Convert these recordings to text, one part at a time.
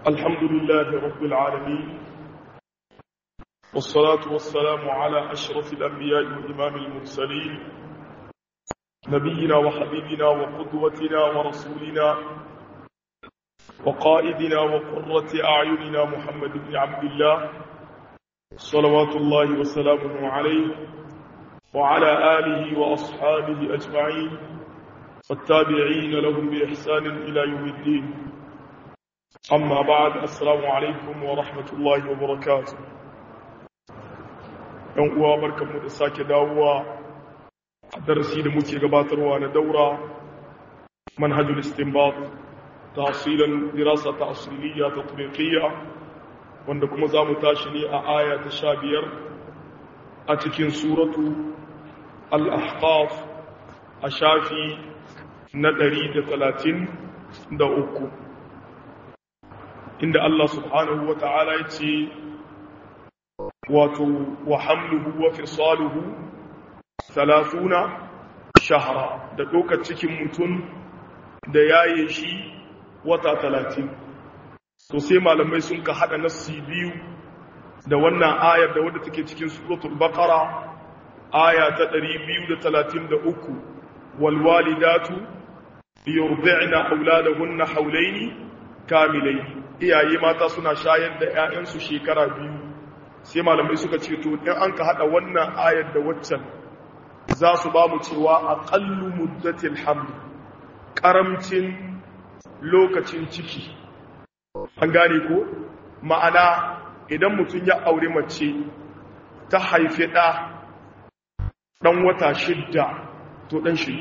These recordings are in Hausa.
الحمد لله رب العالمين والصلاة والسلام على أشرف الأنبياء وإمام المرسلين نبينا وحبيبنا وقدوتنا ورسولنا وقائدنا وقرة أعيننا محمد بن عبد الله صلوات الله وسلامه عليه وعلى آله وأصحابه أجمعين والتابعين لهم بإحسان إلى يوم الدين أما بعد السلام عليكم ورحمة الله وبركاته ‘yan uwa barkanmu da sake dawowa a darasi da muke gabatarwa na daura manhajul istinbat tasirin dirasa ta asiriliya ta turikiyya wanda kuma za mu tashi ne a aya ta sha biyar a cikin suratu al-ahqaf a shafi na ɗari da talatin da uku inda Allah subhanahu wa ta'ala ya ce wato wa hamluhu wa fisaluhu talafuna shahara da ɗaukar cikin mutum da yaye shi wata talatin to sai malamai sun ka haɗa nassi biyu da wannan ayar da wadda take cikin suratul baqara aya ta 233 wal walidatu yurdi'na auladahunna hawlaini kamilaini iyaye mata suna shayar da 'ya'yansu shekara biyu sai malamai suka ce to in an ka hada wannan ayar da waccan za su ba mu cewa aqallu muddatil haml karamcin lokacin ciki an gane ko ma'ana idan mutum ya aure mace ta haifi ɗa ɗan wata shidda to ɗan shi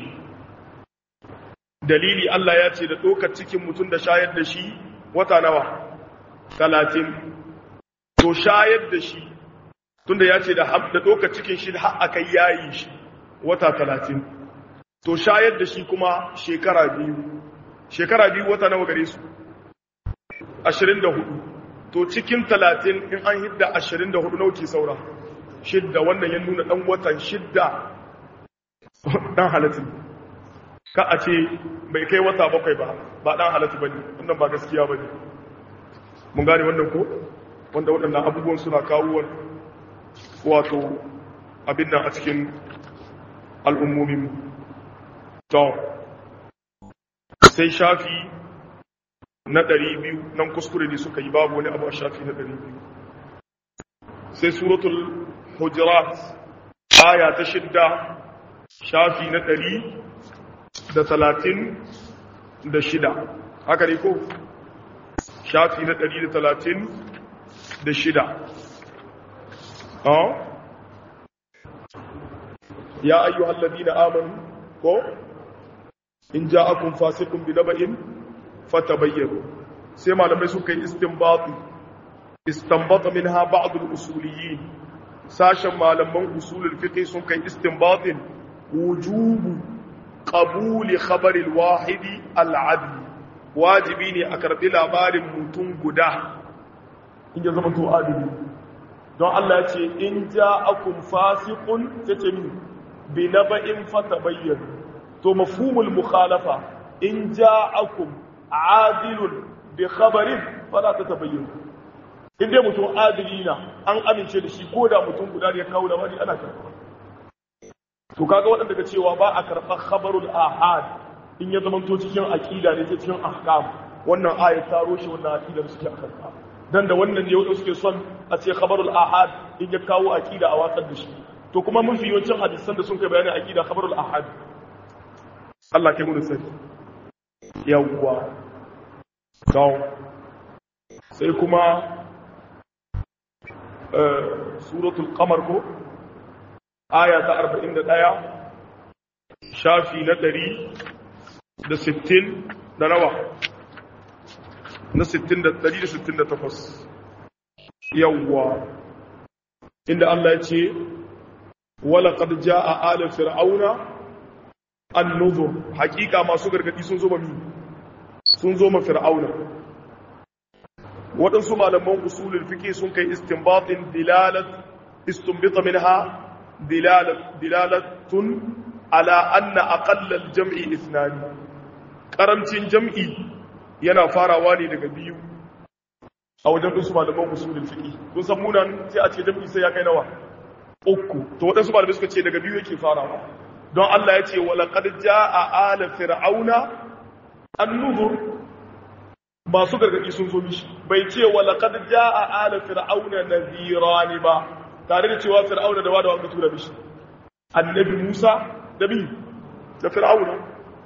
dalili Allah ya ce da ɗaukar cikin mutum da shayar da shi wata nawa talatin to shayar da shi tunda ya ce da ɗaukar cikin shi har aka yayi shi wata talatin to shayar da shi kuma shekara biyu shekara biyu wata nawa gare su ashirin da hudu to cikin talatin in an hidda ashirin da hudu nauki saura shidda wannan ya nuna ɗan watan shidda ɗan halittu ka a ce bai kai wata bakwai ba ba ɗan halittu ba ne wannan ba gaskiya ba ne mun gane wannan ko wanda waɗannan abubuwan suna kawo wato abin nan a cikin al'ummomin to sai shafi na ɗari biyu nan kuskure ne suka yi babu wani abu a shafi na ɗari biyu sai suratul hujurat aya ta shidda shafi na ɗari da talatin da shida haka ne ko shafi na ɗari da talatin da shida ya ayyuhal ladina amanu ko in ja'akum fasiqun bi naba'in fatabayyanu sai malamai suka yi istinbati istanbata minha ba'd al-usuliyyin sashen malaman usulul fiqh sun kai istinbatin wujubu qabuli khabari al-wahidi al-adl wajibi ne a karbi labarin mutum guda in ya zama to adili don Allah ya ce in ja'akum fasiqun tace min bi naba'in fatabayyanu to mafhumul mukhalafa in ja'akum adilun bi khabarin fala tatabayyanu in dai mutum adili na an amince da shi ko da mutum guda ne ya kawo labari ana karɓa to kaga waɗanda daga cewa ba a karɓar khabarul ahad in ya zama to cikin aqida ne ta cikin ahkam wannan ayat ta roshe wannan aqida da suke karɓa dan da wannan ne wanda suke son a ce khabarul ahad in ya kawo aqida a watsar da shi to kuma mun fi yawancin hadisan da sun kai bayanin aqida khabarul ahad Allah kai mu sani yawwa to sai kuma suratul qamar ko aya ta 41 shafi na 160 da nawa na 168 yawwa inda Allah ya ce wala qad jaa ala fir'auna an-nuzur hakika masu gargadi sun zo mami sun zo ma fir'auna waɗansu malaman usulul fiqh sun kai istinbatin dilalat istinbita minha dilalat dilalatun ala anna aqalla al-jam'i ithnan karamcin jam'i yana farawa ne daga biyu a wajen ɗinsu malaman usulul fiqi kun san munan sai a ce jami'i sai ya kai nawa uku to waɗansu malamai suka ce daga biyu yake farawa don Allah ya ce wa laqad jaa ala fir'auna an-nuzur masu gargadi sun zo mishi bai ce wa laqad jaa ala fir'auna nadhiran ba tare da cewa fir'auna da wada wanda tura mishi annabi Musa da bi da fir'auna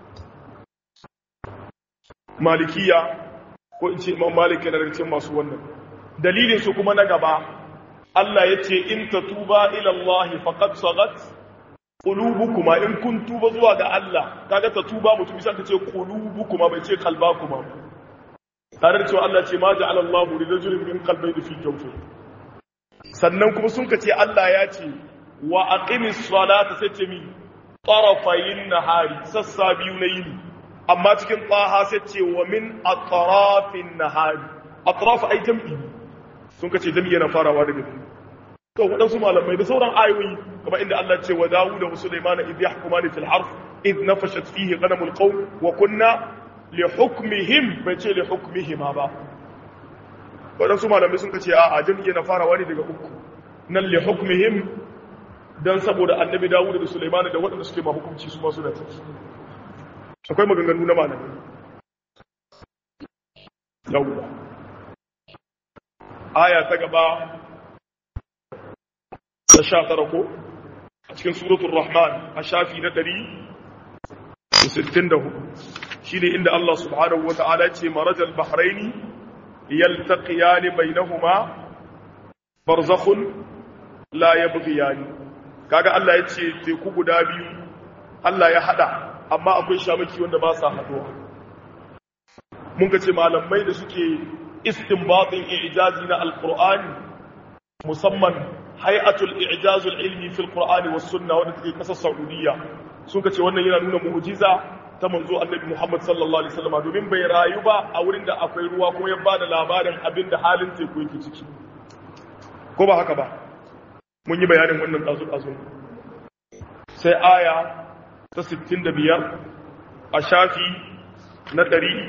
malikiya ko in ce imam malik yana daga cikin masu wannan dalilin su kuma na gaba Allah ya ce in tatuba ila Allah faqad sagat qulubukuma in kun tuba zuwa ga Allah kaga tatuba mutum bisa ka ce qulubukuma bai ce qalbakuma tare da cewa Allah ce ma ja'ala Allahu li rajulin min qalbayni fi jawfi sannan kuma sun ka ce Allah ya ce wa aqimis salata sai ce mi tarafayin nahari sassa biyu na yini amma cikin taha sai ce wa min atrafin nahari atraf ai jam'i sun kace jam'i yana farawa daga biyu to wadansu malamai da sauran ayoyi kamar inda Allah ce wa Dawud wa Sulaiman idh yahkumani fil harf idh nafashat fihi ghanamul qawm wa kunna li hukmihim bai ce li hukmihima ba wadansu malamai sun kace a'a jam'i yana farawa ne daga uku nan li hukmihim dan saboda annabi Dawud da Sulaiman da waɗanda suke ma hukunci su ma suna ciki akwai maganganu na malamai yawwa aya ta gaba ta sha tara ko a cikin suratul rahman a shafi na ɗari da sittin da hudu shi ne inda Allah subhanahu wa ta'ala ce marajal bahraini yaltaqiyani bainahuma barzakhun la yabghiyani kaga Allah ya ce teku guda biyu Allah ya hada amma akwai shamaki wanda ba sa haduwa mun ga ce malamai da suke istinbatin i'jazi na alqur'ani musamman hay'atul i'jazul ilmi fil qur'ani was sunna wanda take kasar saudiya sun ka ce wannan yana nuna mu'jiza ta manzo annabi Muhammad sallallahu alaihi wasallam domin bai rayu ba a wurin da akwai ruwa kuma ya bada labarin abin da halin teku yake ciki ko ba haka ba mun yi bayanin wannan dazu dazu sai aya ta 65 a shafi na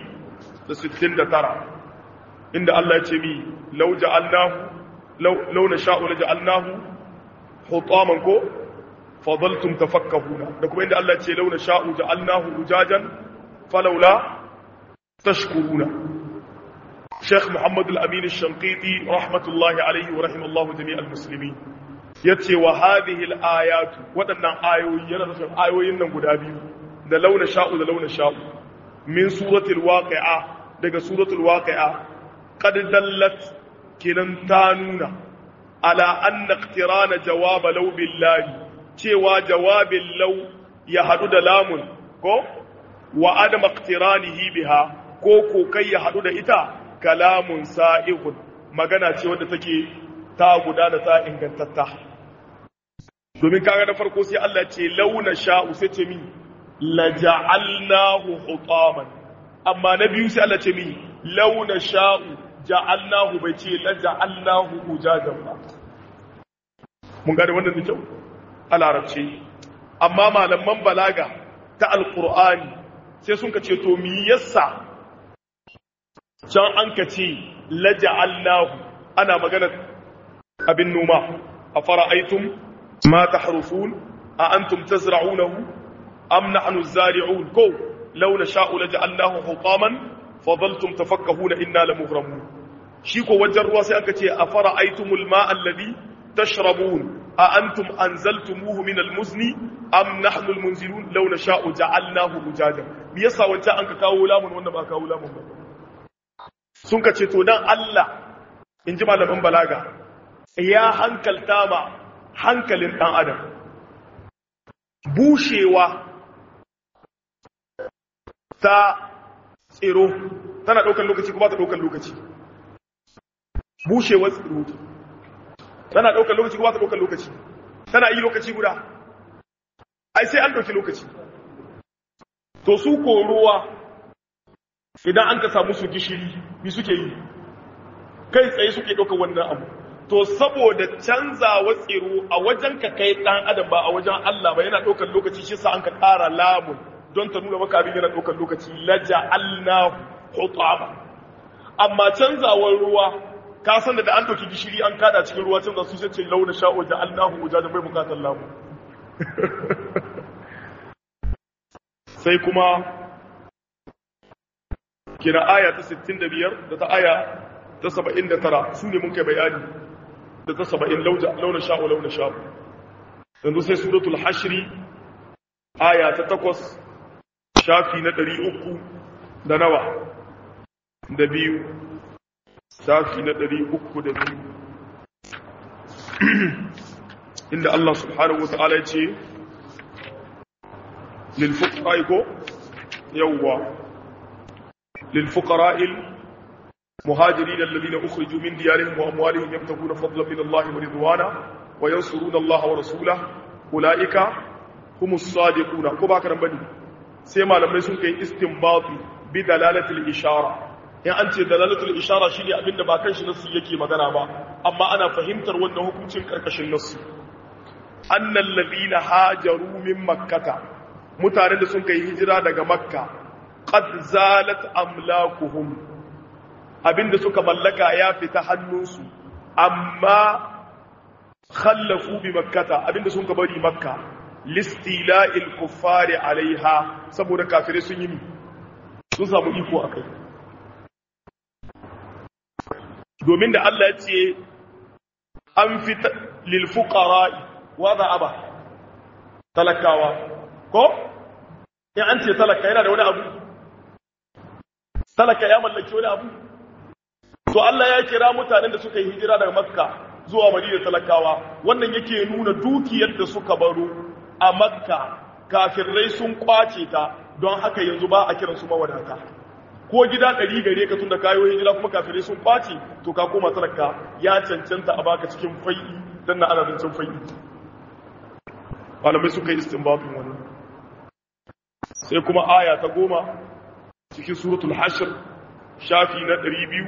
169 inda Allah ya ce mi law ja'alnahu law nasha'u la ja'alnahu hutaman ko fadaltum tafakkahuna da kuma inda Allah ya ce law nasha'u ja'alnahu ujajan falawla tashkuruna Sheikh Muhammad Al-Amin Al-Shanqiti rahmatullahi alayhi wa rahimallahu jami'al muslimin yace wa hadhihi al-ayat wadannan ayoyi yana nufin ayoyin nan guda biyu da launa sha'u da launa sha'u min suratul waqi'a daga suratul waqi'a qad dallat kinan ta nuna ala anna iqtirana jawab law billahi cewa jawabin law ya hadu da lamun ko wa adam iqtiranihi biha ko ko kai ya hadu da ita kalamun sa'iqun magana ce wadda take ta gudana ta ingantatta domin kaga na farko sai Allah ce launa sha'u sai ce mi laja'alnahu hutaman amma na biyu sai Allah ce mi launa sha'u ja'alnahu bai ce laja'alnahu ujajan ba mun gane wannan da kyau a larabci amma malaman balaga ta alqur'ani sai sun ka ce to mi yassa can an ka ce laja'alnahu ana magana abin noma a fara'aitum ma tahrufun a antum tazra'unahu am nahnu zari'un ko law nasha'u laja'alnahu hutaman fadaltum tafakkahuna inna lamughramun shi ko wajen ruwa sai aka ce a fara'aitumul ma'a alladhi tashrabun a antum anzaltumuhu min almuzni am nahnu almunzilun law nasha'u ja'alnahu ujajan me yasa wancan an ka kawo lamun wanda ba kawo lamun ba sun ka ce to dan Allah in ji malaman balaga ya hankalta ma hankalin ɗan adam bushewa ta tsiro tana ɗaukar lokaci kuma ta ɗaukar lokaci bushewar tsiro tana ɗaukar lokaci kuma ta ɗaukar lokaci tana yi lokaci guda ai sai an ɗauki lokaci to su ko ruwa idan an ka samu su gishiri bi suke yi kai tsaye suke ɗaukar wannan abu to saboda canzawa tsiro a wajen ka kai ɗan adam ba a wajen Allah ba yana ɗaukar lokaci shi sa an ka ƙara lamun don ta nuna maka abin yana ɗaukar lokaci laja alnahu hutama amma canzawar ruwa ka san da an doki gishiri an kada cikin ruwa can su sai ce launa sha'o da Allahu da bai bukatar lamu sai kuma kira aya ta 65 da ta aya ta 79 su ne mun kai bayani da ta 70 launa sha'o launa sha'o yanzu sai suratul hashri aya ta 8 shafi na 300 da nawa da biyu shafi na 302 inda Allah subhanahu wa ta'ala ya ce للفقراء كو يوا للفقراء المهاجرين الذين أخرجوا من ديارهم وأموالهم يبتغون فضلا من الله ورضوانا وينصرون الله ورسوله أولئك هم الصادقون كما كان بني سيما لما يسون كي استنباطي بدلالة الإشارة in an ce dalalatul ishara shine abin da ba kan shi nasu yake magana ba amma ana fahimtar wannan hukuncin karkashin nasu annal ladina hajaru min makkata mutanen da sun kai hijira daga makka qad zalat amlakuhum abinda suka mallaka ya fita hannunsu amma khallafu bi makkata abinda sun ka bari makka listila'il kuffari alaiha saboda kafirai sun yi sun samu iko akai domin da Allah ya ce an fita lil fuqara'i wa aba talakawa ko in an ce talaka yana da wani abu talaka ya mallaki wani abu to Allah ya kira mutanen da suka yi hijira daga makka zuwa madina talakawa wannan yake nuna dukiyar da suka baro a makka kafirai sun kwace ta don haka yanzu ba a kiransu mawadata ko gida ɗari gare ka tun da kayo hijira kuma kafirai sun kwace to ka koma talaka ya cancanta a baka cikin fai'i don na ana zancen fai'i malamai suka yi istinbafin wani sai kuma aya ta goma cikin suratul hashir shafi na ɗari biyu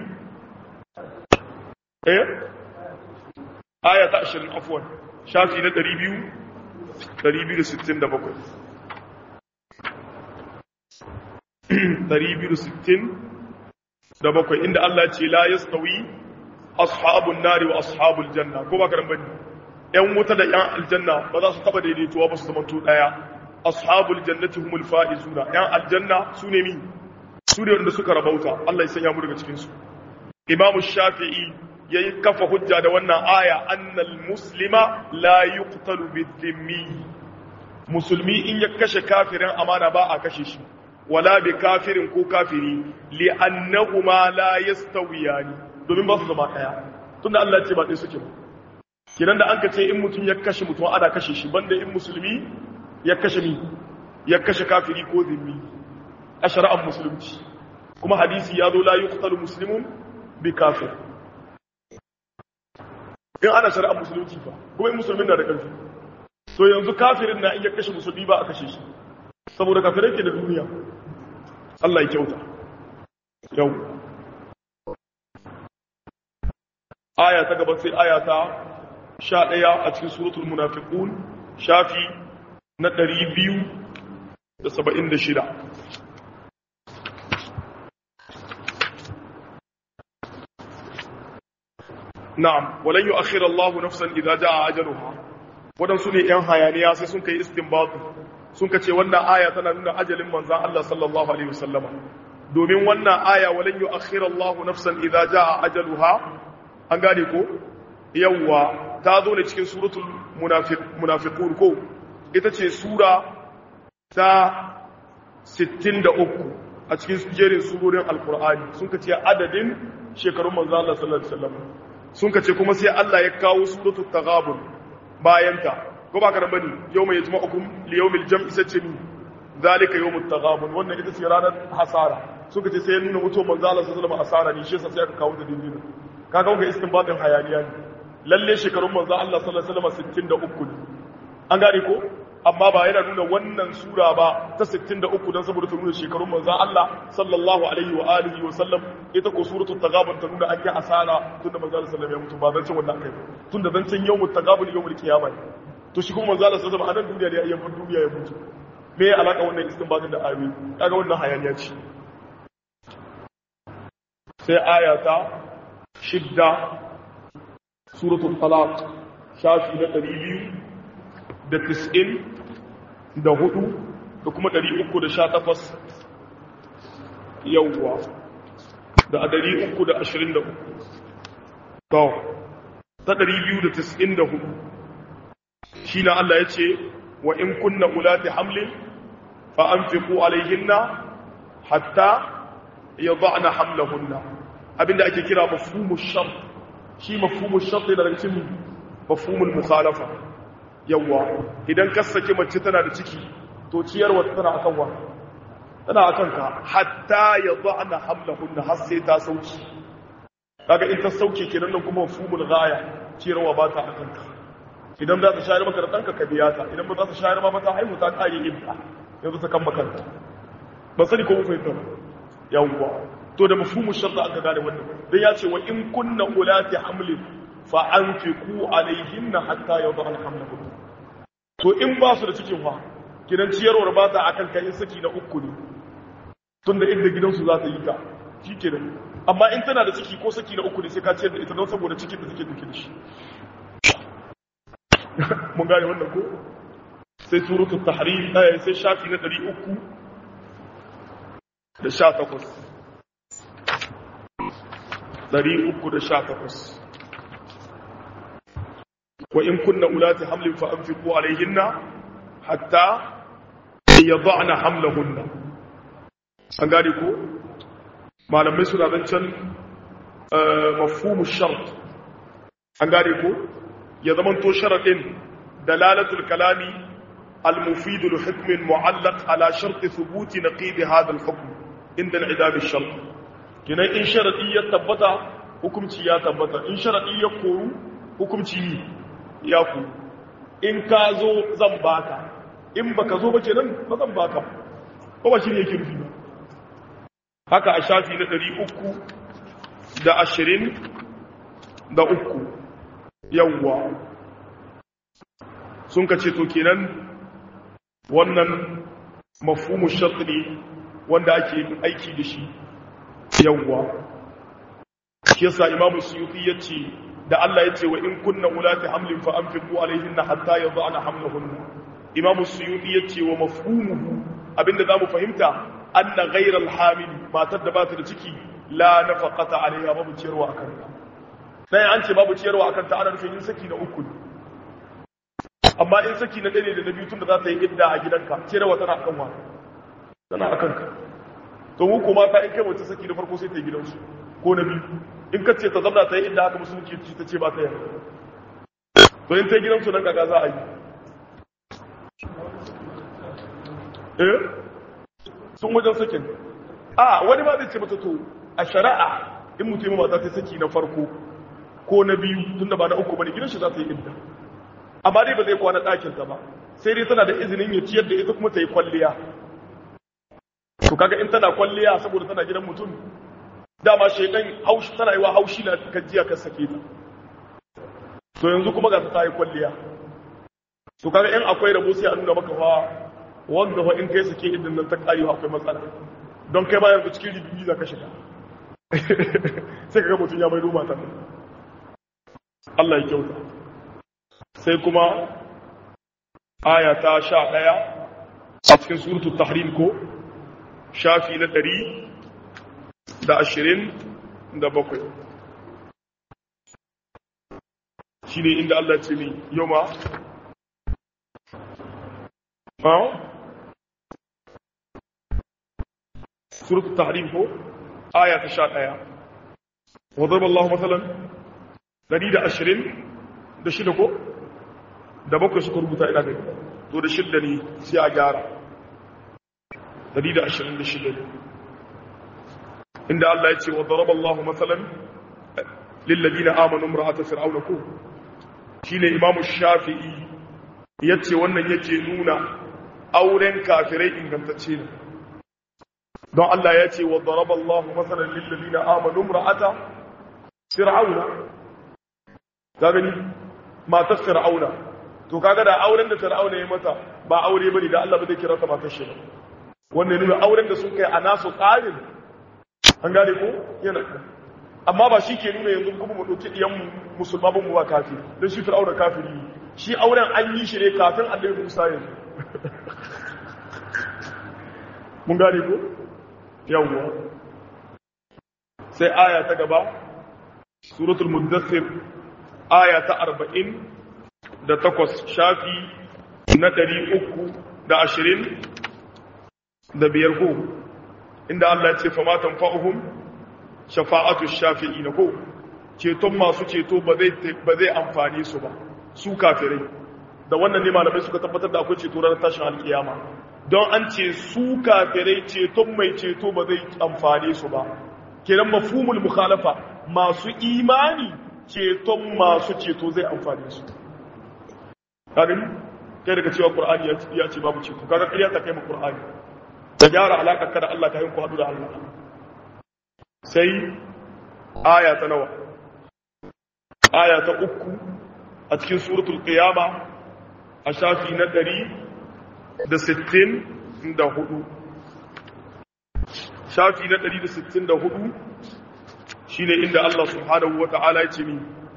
eh aya ta ashirin afuwan shafi na ɗari biyu ɗari biyu da sittin da bakwai ɗari biyu da sittin da bakwai inda Allah ce la ya stawi ashabun nari wa ashabul janna ko ba karan bane ‘yan wuta da ‘yan aljanna ba za su taba daidaituwa ba su zamanto ɗaya ashabul jannati humul fa'izuna ‘yan aljanna su ne mi su ne wanda suka rabauta Allah ya sanya mu daga cikinsu imamu shafi'i ya yi kafa hujja da wannan aya annal muslima la yuqtalu bidhimmi musulmi in ya kashe kafirin amana ba a kashe shi wala bi kafirin ko kafiri li annahuma la yastawiyani domin ba su zama daya tunda Allah ya ce ba dai suke ba kiran da an ka ce in mutum ya kashe mutum ana kashe shi banda in musulmi ya kashe mi ya kashe kafiri ko zimmi a shari'ar musulunci kuma hadisi ya zo la yuqtalu muslimun bi kafir in ana shari'ar musulunci fa kuma in musulmin na da ƙarfi to yanzu kafirin na in ya kashe musulmi ba a kashe shi saboda kafirai ke da duniya Allah ya kyauta yau aya ta gaba sai aya ta sha ɗaya a cikin suratul munafiqun shafi na ɗari biyu da saba'in da shida na'am walan yu'akhkhira Allahu nafsan idza jaa ajaluha wadansu ne yan hayaniya sai sun kai istinbatu sun kace wannan aya tana nuna ajalin manzon Allah sallallahu alaihi wasallama domin wannan aya walan yu'akhkhira Allahu nafsan idza jaa ajaluha an gane ko yawwa ta zo ne cikin suratul munafiqun ko ita ce sura ta 63 a cikin jerin surorin alqur'ani sun kace adadin shekarun manzon Allah sallallahu alaihi wasallama sun ka ce kuma sai Allah ya kawo suratul taghabun bayanta ko ba ka da bane yawma yajma'ukum li yawmil jam'i sace ni zalika yawmut taghabun wannan ita ce ranar hasara suka ce sai ya nuna mutuwar manzo Allah sallallahu alaihi wasallam hasara ne shi yasa sai aka kawo da dindina kaga wannan istinbatin hayaniya ne lalle shekarun manzo Allah sallallahu alaihi wasallam 63 ne an gane ko amma ba yana nuna wannan sura ba ta 63 dan saboda ta nuna shekarun manzon Allah sallallahu alaihi wa alihi wa sallam ita ko suratul taghabun ta nuna an yi asara tunda manzon Allah sallallahu alaihi ya mutu ba zan cin wannan kai tunda zan cin yawmut taghabun yawmul qiyama to shi kuma manzon Allah sallallahu alaihi wasallam a nan duniya ne ya bar duniya ya mutu me ya alaka wannan istinbatin da ayoyi kaga wannan hayaniya ce sai aya ta shidda suratul talaq shafi na ɗari biyu da tis'in da hudu da kuma ɗari uku da sha takwas yawwa da a ɗari uku da ashirin da uku to ta ɗari biyu da tis'in da hudu shi na Allah ya ce wa in kunna ulati hamlin fa an fi ku alaihinna hatta ya ba'na hamlahunna abinda ake kira mafhumu shart shi mafhumu shart da daga cikin mafhumul mukhalafa yawa idan ka saki mace tana da ciki to ciyarwa tana akan wa tana akan ka hatta ya ba'na hamlahunna har sai ta sauki kaga in ta sauke kenan nan kuma mafhumul ghaya ciyarwa ba ta akan ka idan za ta shayar maka da ɗanka ka biya ta idan ba za ta shayar ma ba ta haihu ta ƙari ibda yanzu ta kan makanta ba sani ko mafi ba yawwa to da mafhumu sharta aka gane wannan dan ya ce wa in kunna ulati hamlin fa anfiqu alaihinna hatta yadhana hamlahum to in ba su da cikin fa kidan ciyarwar ba ta akan kai saki na uku ne tunda inda gidansu za ta yi ta shikenan amma in tana da ciki ko saki na uku ne sai ka ciyar da ita don saboda cikin da take dauke da shi mun gane wannan ko sai suratul tahrim eh sai shafi na 300 da 18 318 wa in kunna ulati hamlin fa anfiqu alayhinna hatta yad'na hamlahunna an gane ko malamai suna zancan mafhumu shart an gane ko ya zamanto sharaɗin dalalatul kalami al-mufidu li hukmin mu'allaq ala sharti thubuti naqid hadha al-hukm inda al-idab ash-shart kinan in sharadi ya tabbata hukunci ya tabbata in sharadi ya koru hukunci ya ku in ka zo zan baka in baka zo ba kenan ba zan baka ko ba shine yake nufi ba haka a shafi na 300 da 20 da uku yawwa sun ka ce to kenan wannan mafhumu shart ne wanda ake aiki da shi yawwa shi yasa imamu suyuti yace da Allah yace wa in kunna ulati hamlin fa anfiqu alaihinna hatta yad'ana hamlahunna imamu suyuti yace wa mafhumuhu abinda zamu fahimta anna ghayra alhamil matar da ba ta da ciki la nafaqata alaiha babu ciyarwa akan ta sai an ce babu ciyarwa akan ta ana nufin yin saki na uku amma in saki na ɗaya ne da na biyu tun da za ta yi idda a gidanka ciyarwa tana akan wa tana akan ka to mu kuma ta in kai mace saki na farko sai ta yi gidansu ko na biyu in ka ce ta zama ta yi idda haka musulunci ci ta ce ba ta yi to in ta yi gidansu nan kaga za a yi eh sun wajen sakin a wani ma zai ce mata to a shari'a in mutum mata ta saki na farko ko na biyu tun da ba na uku bane gidan shi za ta yi idda amma dai ba zai kwana ɗakin ta ba sai dai tana da izinin ya ciyar da ita kuma ta yi kwalliya to kaga in tana kwalliya saboda tana gidan mutum dama shaidan haushi tana yi wa haushi na gajiya kan sake ta to yanzu kuma ga ta yi kwalliya to kaga in akwai rabo sai a nuna maka fa wanda fa in kai sake idan nan ta kare akwai matsala don kai ma yanzu cikin ribibi za ka shiga sai kaga mutum ya mai duba ta Allah ya kyauta sai kuma aya ta sha ɗaya a cikin suratu tahrim ko shafi na ɗari da ashirin da bakwai shi ne inda Allah ce ne yau ma ha suratu tahrim ko aya ta sha ɗaya wadda Allah matsalan dari da ashirin da shida ko da bakwai suka rubuta ina gani to da shida ne sai a gyara dari da ashirin da shida ne inda Allah ya ce wa daraba Allah matsalan lillazina amanu imra'ata fir'auna ko shine imamu shafi'i yace wannan yake nuna auren kafirai ingantacce ne don Allah ya ce wa daraba Allah matsalan lillazina amanu imra'ata fir'auna ka gani matar fir'auna to kaga da auren da fir'auna ya mata ba aure bane da Allah ba zai kira ta matar shi ba wannan nuna auren da sun kai a nasu tsarin an gane ko yana amma ba shi ke nuna yanzu kuma mu ɗauki ɗiyan musulma ban mu ba kafi don shi fir'auna kafiri shi auren an yi shi ne kafin annabi musa yanzu mun gane ko yawwa sai aya ta gaba suratul muddathir aya ta arba'in da takwas shafi na ɗari uku da ashirin da biyar ko inda Allah ya ce fama tanfa'uhum shafa'atu shafi'i na ko ceton masu ceto ba zai amfani su ba su kafirai da wannan ne malamai suka tabbatar da akwai ceto ranar tashin alkiyama don an ce su kafirai ceton mai ceto ba zai amfani su ba kenan mafhumul mukhalafa masu imani ceton masu ceto zai amfani su kanin kai daga cewa qur'ani ya ce babu ceto kaga ƙarya ta kai mu qur'ani da gyara alaƙar ka da Allah ka yin kwado da Allah sai aya ta nawa aya ta uku a cikin suratul qiyama a shafi na ɗari da sittin da hudu shafi na ɗari da sittin da hudu shi ne inda Allah subhanahu wa ta'ala ya ce ni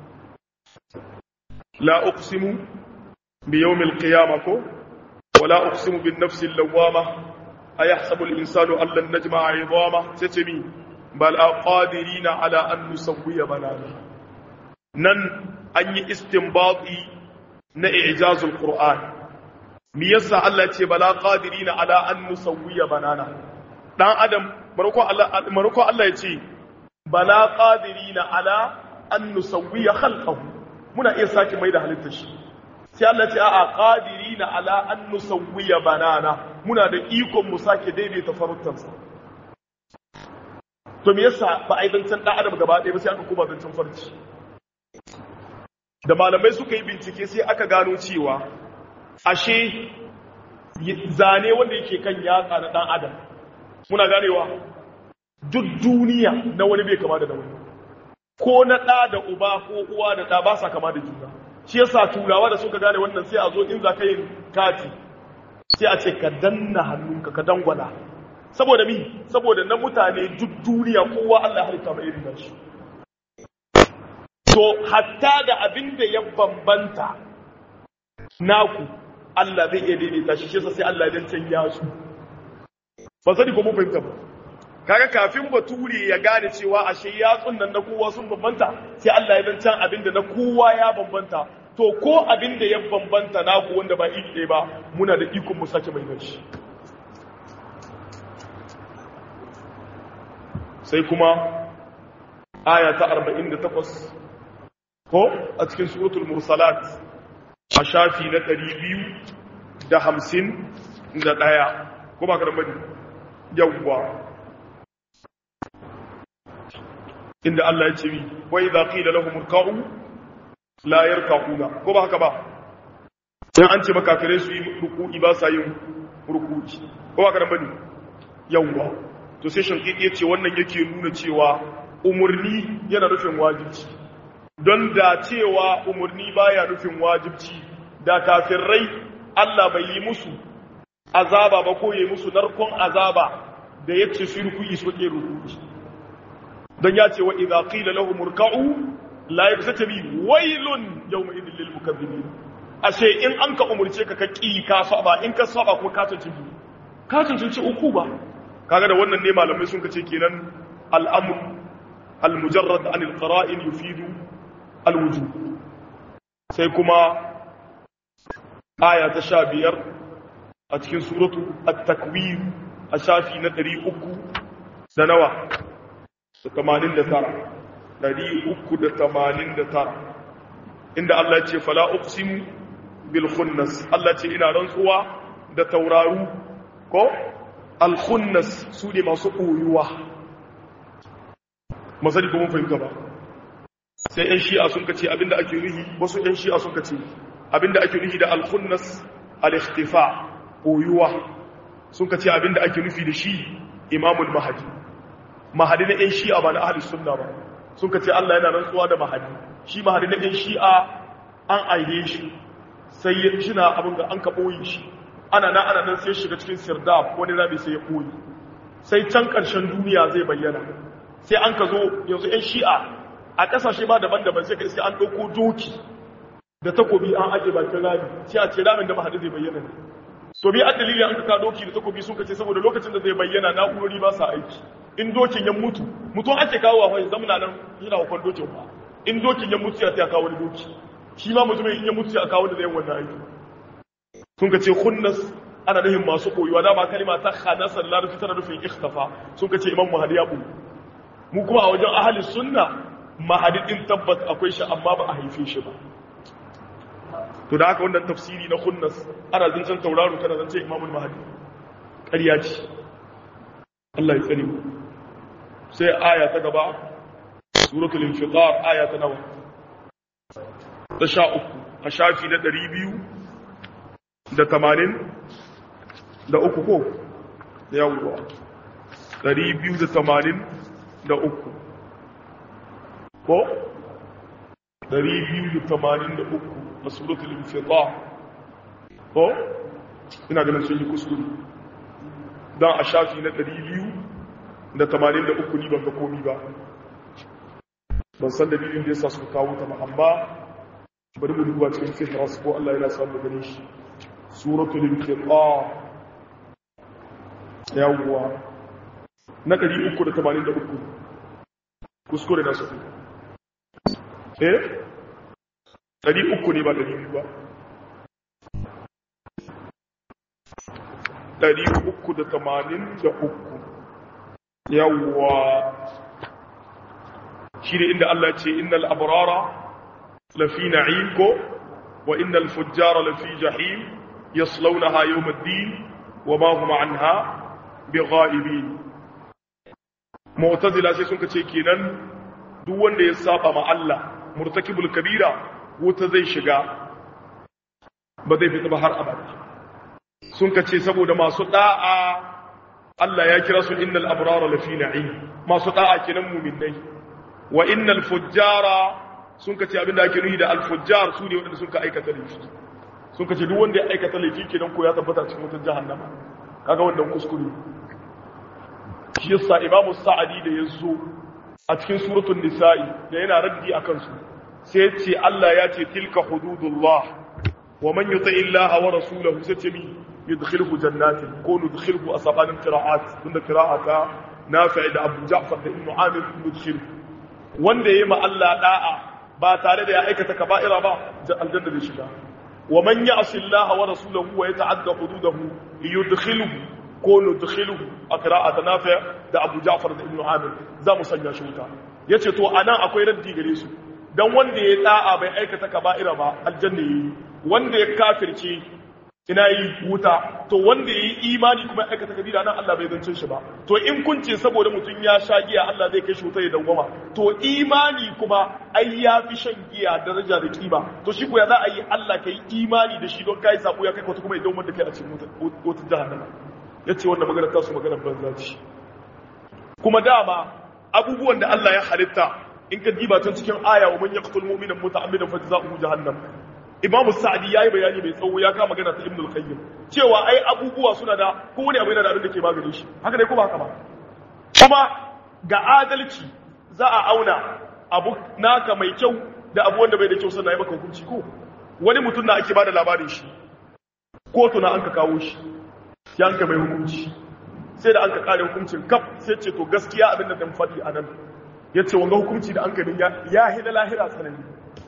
la uqsimu bi yawmil qiyamah ko wa la uqsimu bin nafsil lawwama ayahsabu al insanu an lan najma'a 'idama sai ce mi bal aqadirina ala an nusawwiya banana nan an yi istinbati na ijazul qur'an me yasa Allah ce bala qadirina ala an nusawwiya banana dan adam marko Allah marko Allah ya ce bala qadirina ala an nusawwiya khalqahu muna iya saki mai da halittar shi sai Allah ce a'a qadirina ala an nusawwiya banana muna da ikon mu sake daidaita faruttansa to me yasa ba a yi zancen dan adam gaba ɗaya ba sai aka koma zancen farci da malamai suka yi bincike sai aka gano cewa ashe zane wanda yake kan yatsa na dan adam muna ganewa duk duniya na wani bai kama da wani ko na ɗa da uba ko uwa da ɗa ba sa kama da juna shi yasa turawa da suka gane wannan sai a zo in za ka yin kati sai a ce ka danna hannunka ka dangwala saboda mi saboda na mutane duk duniya kowa Allah ya halitta mai irin nashi to hatta da abin da ya bambanta naku Allah zai iya daidaita shi shi sai Allah ya canja su ba sani ko mun fahimta ba kaga kafin bature ya gane cewa ashe yatsun nan na kowa sun bambanta sai Allah ya zancan abin da na kowa ya bambanta to ko abin da ya bambanta naku wanda ba iri ɗaya ba muna da ikon mu sake mai shi sai kuma aya ta 48 ko a cikin suratul mursalat a shafi na 251 ko ba ka da mani yawwa inda Allah ya ce mi wa idza qila lahum irka'u la yarka'una ko ba haka ba dan an ce makafirai su yi ruku'i ba sa yin ruku'i ko ba ka da mani yawwa to sai shankiki ya ce wannan yake nuna cewa umurni yana nufin wajibci don da cewa umurni baya nufin wajibci da kafirai Allah bai yi musu azaba ba ko yi musu narkon azaba da ya ce su rukuyi su ke rukuyi don ya ce wa idza qila lahum urka'u la yaktabi wailun yawma idhil lil mukaththibin ashe in an ka umurce ka ka ki ka saba in ka saba kuma ka tunci ka tunci uku ba kaga da wannan ne malamai sun kace kenan al-amr al-mujarrad an al-qara'in yufidu al-wujub sai kuma aya ta sha biyar a cikin suratu at-takwir a shafi na ɗari uku da nawa da tamanin da tara ɗari uku da tamanin da tara inda Allah ce fala uqsimu bil khunnas Allah ce ina rantsuwa da tauraru ko al khunnas su ne masu koyuwa masali ko mun fahimta ba sai yan shi'a sun kace abinda ake nuhi wasu yan shi'a sun kace abinda ake nufi da al-khunnas al-ikhtifa koyuwa sun ka ce abinda ake nufi da shi imamul mahadi mahadi na ɗan shi'a ba na ahli sunna ba sun ka ce Allah yana rantsuwa da mahadi shi mahadi na ɗan shi'a an aihe shi sai ya shina abin da an ka ɓoye shi ana na ana nan sai shiga cikin sirdab wani rami sai ya ɓoye sai can ƙarshen duniya zai bayyana sai an ka zo yanzu 'yan shi'a a ƙasashe ba daban-daban sai ka iske an ɗauko doki da takobi an aje bakin rami sai a ce ramin da mahadi zai bayyana ne to bi an dalili an ka doki da takobi sun kace saboda lokacin da zai bayyana na'urori ba sa aiki in dokin ya mutu mutum ake kawo wa zamana nan yana hukun dokin ba in dokin ya mutu ya sai a kawo wani doki shi ma mutum in ya mutu ya kawo da zai wannan aiki sun kace khunnas ana nufin masu koyuwa dama kalima ta khanasa da larabci tana nufin ikhtafa sun kace imam mahadi ya bu mu kuma a wajen ahli sunna mahadi din tabbas akwai shi amma ba a haife shi ba to da haka wannan tafsiri na khunnas ana zancen tauraro kana zancen imamul mahadi ƙarya ce Allah ya tsare mu sai aya ta gaba suratul infitar aya ta nawa ta sha uku a shafi na ɗari biyu da tamanin da uku ko da yawuwa ɗari biyu da tamanin da uku ko ɗari biyu da tamanin da uku a suratul infitar ko ina ganin sun yi kuskure don a shafi na ɗari biyu da tamanin da uku ni ban ga komi ba ban san dalilin da ya sa suka kawo ta ba amma bari mu duba cikin fihras ko Allah yana samu gani shi suratul infitar yawwa na 383 kuskure na su eh 300 ne ba 200 ba 383 yawwa shi ne inda Allah ce innal abrara lafi na'im ko wa innal fujjara lafi jahim yaslawnaha yawm ad-din wa ma hum anha bighaibin mu'tazila sai sun kace kenan duk wanda ya saba ma Allah murtakibul kabira wuta zai shiga ba zai fita ba har abada sun kace saboda masu da'a Allah ya kira su innal abrara lafi na'im masu da'a kenan mu'minai wa innal fujjara sun kace abinda ake nuhi da al-fujjar su ne wanda sun ka aikata laifi sun kace duk wanda ya aikata laifi kenan ko ya tabbata cikin wutar jahannama kaga wannan kuskure shi yasa imamu sa'adi da yazo a cikin suratul nisa'i da yana raddi akan su sai ya ce Allah ya ce tilka hududullah wa man yuti illaha wa rasulahu sai ce mi yudkhilhu jannatin ko nudkhilhu asabanin qira'at tunda qira'ata nafi' da Abu Ja'far da Ibn Amir yudkhilhu wanda yayi ma Allah da'a ba tare da ya aikata kaba'ira ba aljanna zai shiga wa man ya'si Allah wa rasulahu wa yata'adda hududahu yudkhilhu ko nudkhilhu a qira'at nafi' da Abu Ja'far da Ibn Amir za mu sanya shi wuta yace to anan akwai raddi gare su dan wanda ya da'a bai aikata kaba'ira ba aljanna yi wanda ya kafirce ina yi wuta to wanda ya yi imani kuma ya aikata kabira nan Allah bai zance shi ba to in kun ce saboda mutum ya sha giya Allah zai kai shi wuta ya dangwama to imani kuma ai ya fi shan giya daraja da kima to shi ko ya za a yi Allah kai imani da shi don kai sabo ya kai kwata kuma ya dawo da kai a cikin wuta jahannama yace wannan magana ta su magana banza ce kuma dama abubuwan da Allah ya halitta in ka diba tun cikin aya wa man yaqtul mu'mina muta'ammidan fa jazaohu jahannam imamu sa'adi yayi bayani mai tsawo ya kama magana ta ibn al-qayyim cewa ai abubuwa suna da kowane abu yana da abin da ke magani shi haka dai ko ba haka ba kuma ga adalci za a auna abu naka mai kyau da abu wanda bai da kyau sannan ya maka hukunci ko wani mutum na ake bada labarin shi kotu na an ka kawo shi ya an ka mai hukunci sai da an ka kare hukuncin kaf sai ce to gaskiya abin da dan faɗi a nan ya ce wanga hukunci da an ka ya hila lahira tsanani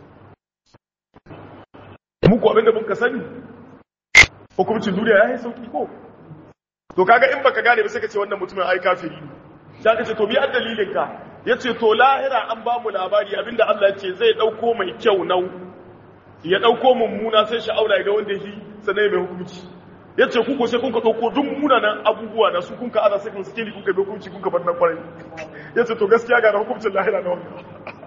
muku abinda muka sani hukumcin duniya ya yi sauki ko to kaga in baka gane ba sai ka ce wannan mutumin ai kafiri ne sai ka ce to bi an dalilin ka yace to lahira an ba mu labari abinda Allah ya ce zai dauko mai kyau nau ya dauko mummuna sai shi aura ga wanda shi sanai mai hukunci yace ku ko sai kun ka dauko duk munanan abubuwa na su kun ka aza sai kun sikeli kun ka bi hukunci kun ka bar nan kwarai yace to gaskiya ga hukuncin lahira na wannan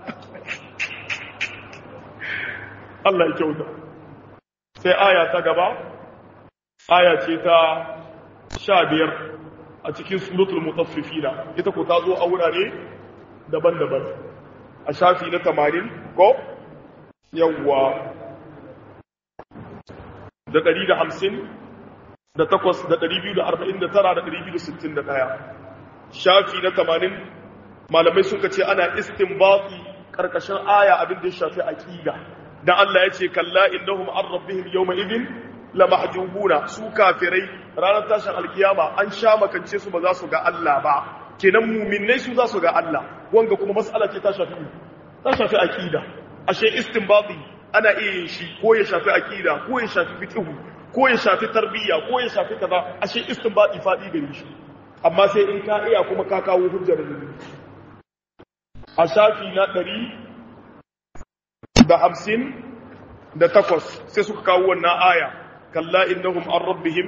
Allah ya kyauta sai aya ta gaba aya ce ta sha biyar a cikin suratul mutaffifina ita ko ta zo a wurare daban-daban a shafi na tamanin ko yawwa da ɗari da hamsin da takwas da ɗari biyu da arba'in da tara da ɗari biyu da sittin da ɗaya shafi na tamanin malamai suka ce ana istinbati karkashin aya abin da ya shafi aqida dan Allah ya ce kalla innahum an rabbihim yawma idin la mahjubuna su kafirai ranar tashin alkiyama an sha makance su ba za su ga Allah ba kenan mu'minnai su za su ga Allah wanga kuma mas'ala ce ta shafi ta shafi aqida ashe istinbati ana iya yin shi ko ya shafi aqida ko ya shafi fiqh ko ya shafi tarbiyya ko ya shafi kaza ashe istinbati fadi gare shi amma sai in ka iya kuma ka kawo hujjar da a shafi na ɗari da hamsin da takwas sai suka kawo wannan aya kalla innahum an rabbihim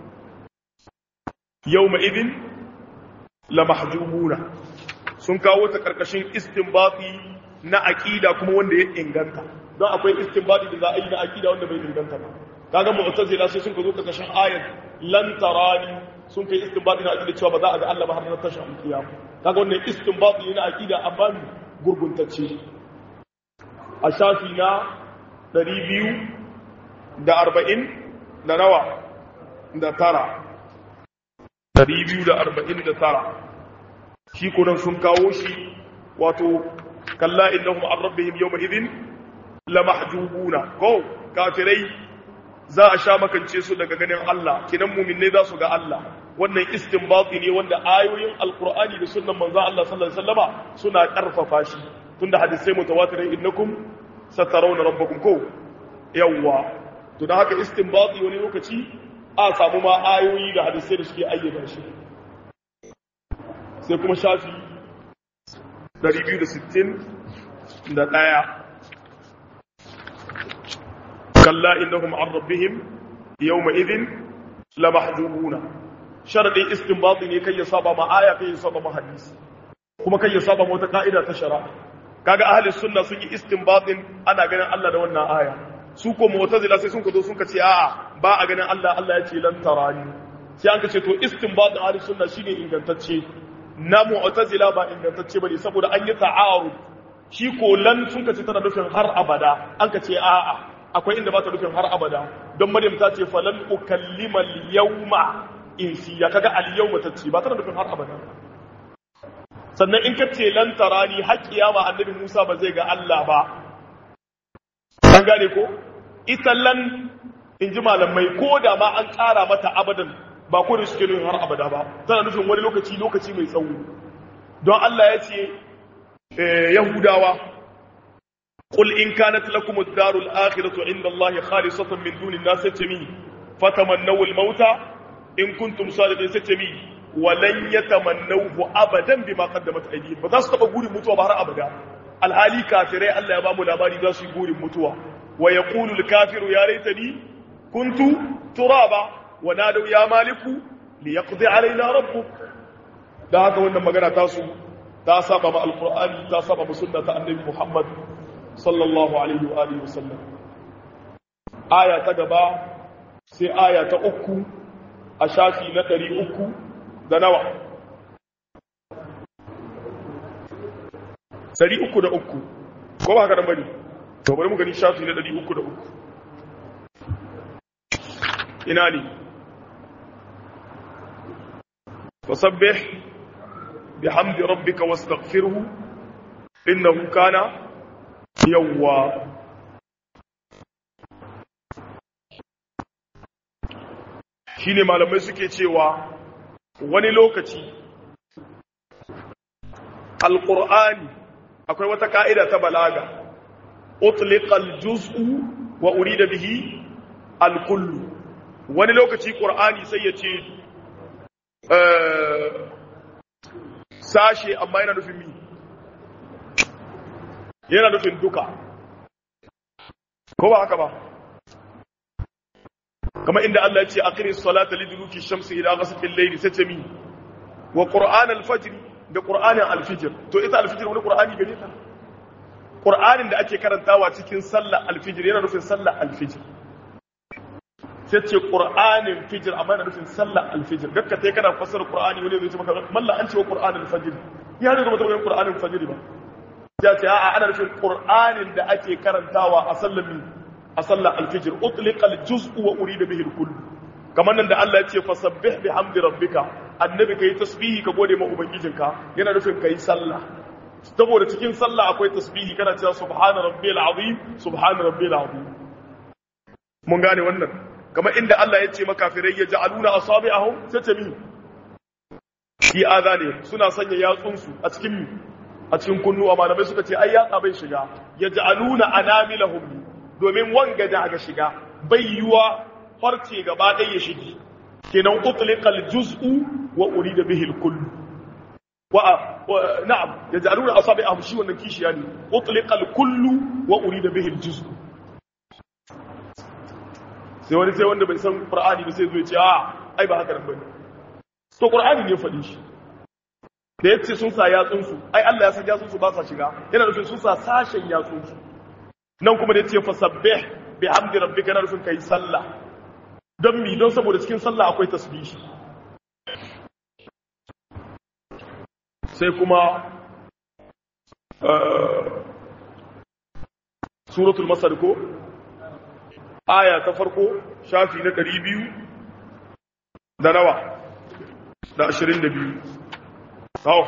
yawma idin la mahjubuna sun kawo ta karkashin istinbati na aqida kuma wanda ya inganta don akwai istinbati da za a yi na aqida wanda bai inganta ba kaga mu'tazila sai sun ka zo karkashin ayat lan tarani sun kai istinbati na aqida cewa ba za a ga Allah ba har na tashin alkiyama kaga wannan istinbati ne na aqida amma gurguntacce a shafi na 240 da nawa da tara 249 shi kunan sun kawo shi wato kalla innahum an rabbihim yawma idhin la mahjubuna ko kafirai za a sha makance su daga ganin Allah kinan mu'minai za su ga Allah wannan istinbati ne wanda ayoyin alqur'ani da sunnan manzon Allah sallallahu alaihi wasallama suna karfafa shi tunda hadisai mutawatirai innakum satarawna rabbakum ko yawwa to dan haka istinbati wani lokaci a samu ma ayoyi da hadisai da suke ayyana shi sai kuma shafi 260 da daya kalla innahum an rabbihim yawma idhin la mahjubuna sharadin istinbati ne kai ya saba ma aya kai ya saba ma hadisi kuma kai ya saba ma wata ka'ida ta shari'a kaga ahli sunna sun yi istinbatin ana ganin Allah da wannan aya su ko mu'tazila sai sun ka zo sun ka ce a'a ba a ganin Allah Allah ya ce lan tarani sai an ka ce to istinbatin ahli sunna shine ingantacce na mu'tazila ba ingantacce bane saboda an yi ta'arud shi ko lan sun ka ce tana nufin har abada an ka ce a'a akwai inda ba ta nufin har abada don maryam ta ce falan ukallima al-yawma insiya kaga al-yawma ta ce ba tana nufin har abada sannan in ka ce lan tarani har kiyama annabi Musa ba zai ga Allah ba an gane ko ita lan in ji malamai ko da ma an ƙara mata abadan ba ko da suke nufin har abada ba tana nufin wani lokaci lokaci mai tsawo don Allah ya ce Yahudawa قل إن كانت لكم الدار الآخرة عند الله خالصة من دون الناس ستمي فتمنوا الموت إن كنتم صادقين ستمي ولن يتمنوه أبدا بما قدمت أيديهم فذا تقول متوى بهر أبدا الحالي كافرين الله يبامو لاباري ذا يقول متوى ويقول الكافر يا ليتني كنت ترابا ونادوا يا مالك ليقضي علينا ربك da haka wannan magana tasu ta saba ma alqur'ani ta saba ma sunna ta annabi Muhammad sallallahu alaihi wa alihi wasallam aya ta gaba sai aya ta uku a shafi na ɗari uku da nawa ɗari uku da uku ko ba haka da bari to bari mu gani shafi na ɗari uku da uku ina ne fasabbih bihamdi rabbika wastaghfirhu innahu kana yawwa shi ne malamai suke cewa wani lokaci alƙur'ani akwai wata ka'ida ta balaga utliqal juz'u wa urida bihi alkullu wani lokaci ƙur'ani sai ya ce sashe amma yana nufin mi yana nufin duka ko ba haka ba kama inda Allah ya ce aqri salata liduluki shamsi ila ghasaqil layli satami wa qur'an al-fajr da qur'anin al-fajr to ita al-fajr wani qur'ani gare ta qur'anin da ake karantawa cikin sallar al-fajr yana nufin sallar al-fajr sai ce qur'anin fajr amma yana nufin sallar al-fajr dakka sai kana fassara qur'ani wani zai ce maka malla an ce wa qur'an al-fajr ya ne rubuta wani qur'anin fajr ba ya ce a'a ana nufin qur'anin da ake karantawa a sallar a sallar alfijir utliqal juz'u wa urida bihi al-kull kamar nan da Allah ya ce fasabbih bihamdi rabbika annabi kai tasbihi ka gode ma ubangijinka yana nufin kai sallah saboda cikin sallah akwai tasbihi kana cewa subhana rabbiyal azim subhana rabbiyal azim mun gane wannan kamar inda Allah ya ce makafirai ya ja'aluna asabi'ahum sai ce min fi azani suna sanya yatsunsu a cikin a cikin kunnuwa malamai suka ce ai yatsa bai shiga ya ja'aluna anamilahum domin wanga da ga shiga bai yiwa farce gaba ɗaya ya shige kenan utliqal juz'u wa urida bihi al-kull wa na'am yaj'aluna asabi'ahum shi wannan kishiya ne utliqal kullu wa urida bihi al-juz'u sai wani sai wanda bai san qur'ani ba sai zo ya ce a ai ba haka nan bane to qur'ani ne faɗi shi da yace sun sa yatsun su ai Allah ya san yatsun su ba sa shiga yana nufin sun sa sashen yatsun su nan kuma da yace fasabbih bihamdi rabbika yana nufin kai sallah don mi don saboda cikin sallah akwai tasbihi sai kuma suratul masar ko aya ta farko shafi na ɗari biyu da nawa da ashirin da biyu hau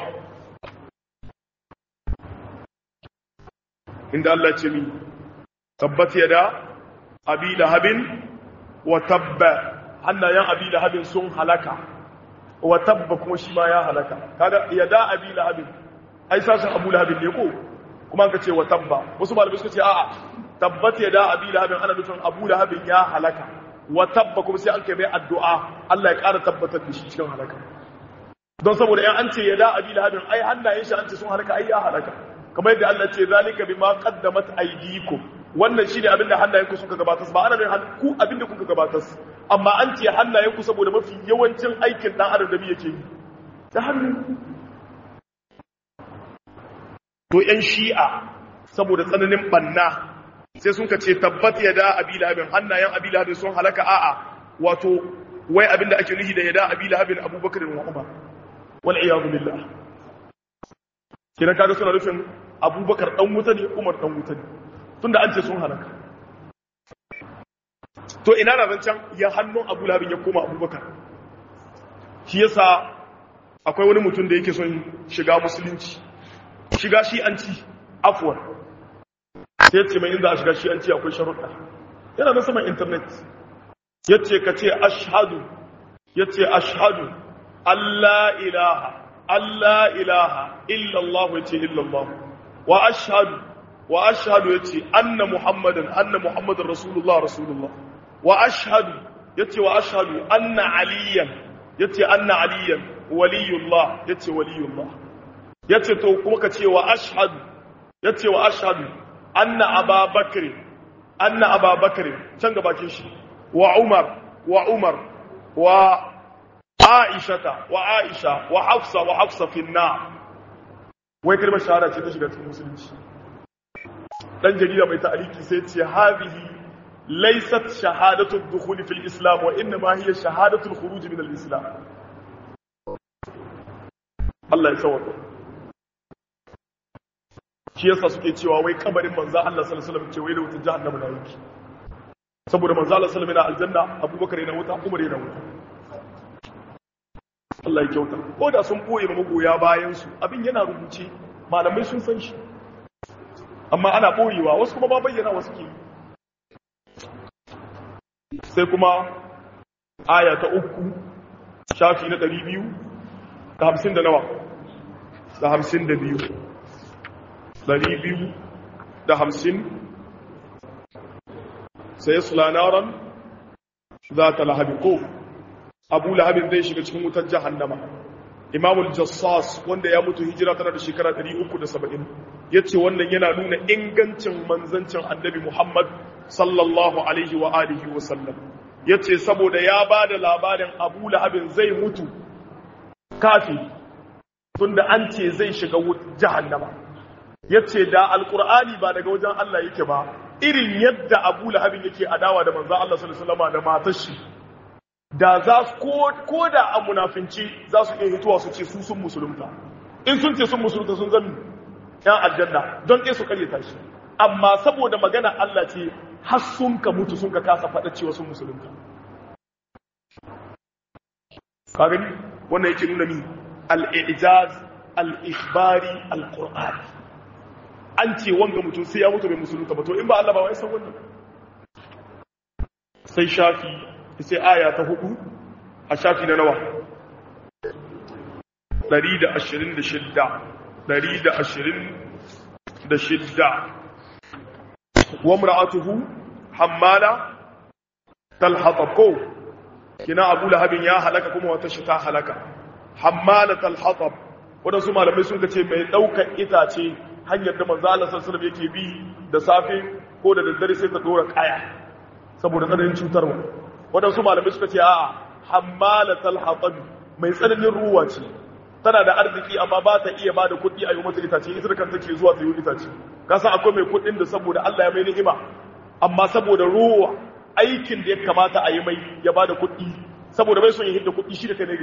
inda Allah ce mi tabbat yada abi lahabin wa tabba hannayen abi lahabin sun halaka wa tabba kuma shi ma ya halaka kaga yada abi lahabin ai sashin abu lahabin ne ko kuma ka ce wa tabba wasu malamai suka ce a'a tabbat yada abi lahabin ana nufin abu lahabin ya halaka wa tabba kuma sai an kai mai addu'a Allah ya ƙara tabbatar da shi cikin halaka don saboda yan an ce yada abi lahabin ai hannayen shi an ce sun halaka ai ya halaka kamar yadda Allah ce zalika bima qaddamat aydikum wannan shine abinda hannayenku suka gabatar ba ana nufin ku abinda kuka gabatar amma an ce hannayenku saboda mafi yawancin aikin dan adam da yake yi ta hannu to yan shi'a saboda tsananin banna sai sun ce tabbat yada abi lahabin hannayen abi lahabin sun halaka a'a wato wai abinda ake nufi da yada abi lahabin abubakar wa umar wal iyadu billah kina kaga suna nufin abubakar dan wuta ne umar dan wuta ne tunda an ce sun halaka to ina na zancen ya hannun abu lahabin ya koma abubakar shi yasa akwai wani mutum da yake son shiga musulunci shiga shi an ci afuwar sai ce mai inda a shiga shi an ci akwai sharuɗa yana na saman intanet ya ce ka ce ashadu ya ce ashadu allah ilaha allah ilaha illallah ya ce illallah wa ashadu wa ashadu ya ce anna muhammadan anna muhammadan rasulullah rasulullah wa ashadu ya ce wa ashadu anna aliyan ya ce anna aliyan waliyullah ya ce waliyullah ya ce to kuma ka ce wa ashadu ya ce wa ashadu anna ababakar anna ababakar can gabakin shi wa umar wa umar wa aishata wa aisha wa hafsa wa hafsa finna wai kalmar shahada ce ta shiga cikin musulunci dan jarida mai ta'aliki sai ce hadhihi laysat shahadatu ad-dukhul fil islam wa inma hiya shahadatu al-khuruj min al-islam Allah ya sauka shi yasa suke cewa wai kabarin manzo Allah sallallahu alaihi wasallam ce wai da wutar jahannama na yake saboda manzo Allah sallallahu alaihi wasallam yana aljanna Abubakar yana wuta Umar yana wuta Allah ya kyauta ko da sun boye ma magoya bayan su abin yana rubuce malamai sun san shi amma ana boyewa wasu kuma ba bayyana wasu ke sai kuma aya ta uku shafi na ɗari biyu da hamsin da nawa da hamsin da biyu ɗari biyu da hamsin sai su lanaran za ta lahabi ko abu lahabin zai shiga cikin wutar jahannama imamul jassas wanda ya mutu hijira tana da shekara 370 ya ce wannan yana nuna ingancin manzancin annabi muhammad sallallahu alaihi wa alihi wa sallam ya ce saboda ya ba da labarin abu lahabin zai mutu kafi tunda an ce zai shiga jahannama ya ce da alkur'ani ba daga wajen Allah yake ba irin yadda abu lahabin yake adawa da manzan Allah sallallahu da matar shi da za su ko da a munafinci za su iya hituwa su ce su sun musulunta in sun ce sun musulunta sun zan yan aljanna don ɗaya su karyata shi amma saboda magana Allah ce har sun ka mutu sun ka kasa faɗa cewa sun musulunta ka gani wannan yake nuna ni al-i'jaz al-ikhbari al-qur'ani an ce wanga mutum sai ya mutu bai musulunta ba to in ba Allah ba wai san wannan sai shafi sai aya ta hudu a shafi na nawa 126 126 wa imra'atuhu hammala talhatab ko kina abu lahabin ya halaka kuma wata shi ta halaka hammala talhatab wadansu malamai sun ce mai daukar itace hanyar da manzo Allah sallallahu alaihi yake bi da safe ko da daddare sai ta dora kaya saboda tsananin cutarwa wadansu malamai suka ce a'a hammala talhatab mai tsananin ruwa ce tana da arziki amma ba ta iya bada kuɗi a yi mata itace ita kan take zuwa ta yi itace kasan akwai mai kuɗin da saboda Allah ya mai ni'ima amma saboda ruwa aikin da ya kamata a yi mai ya bada kuɗi saboda bai son ya hidda kuɗi shi da kai ne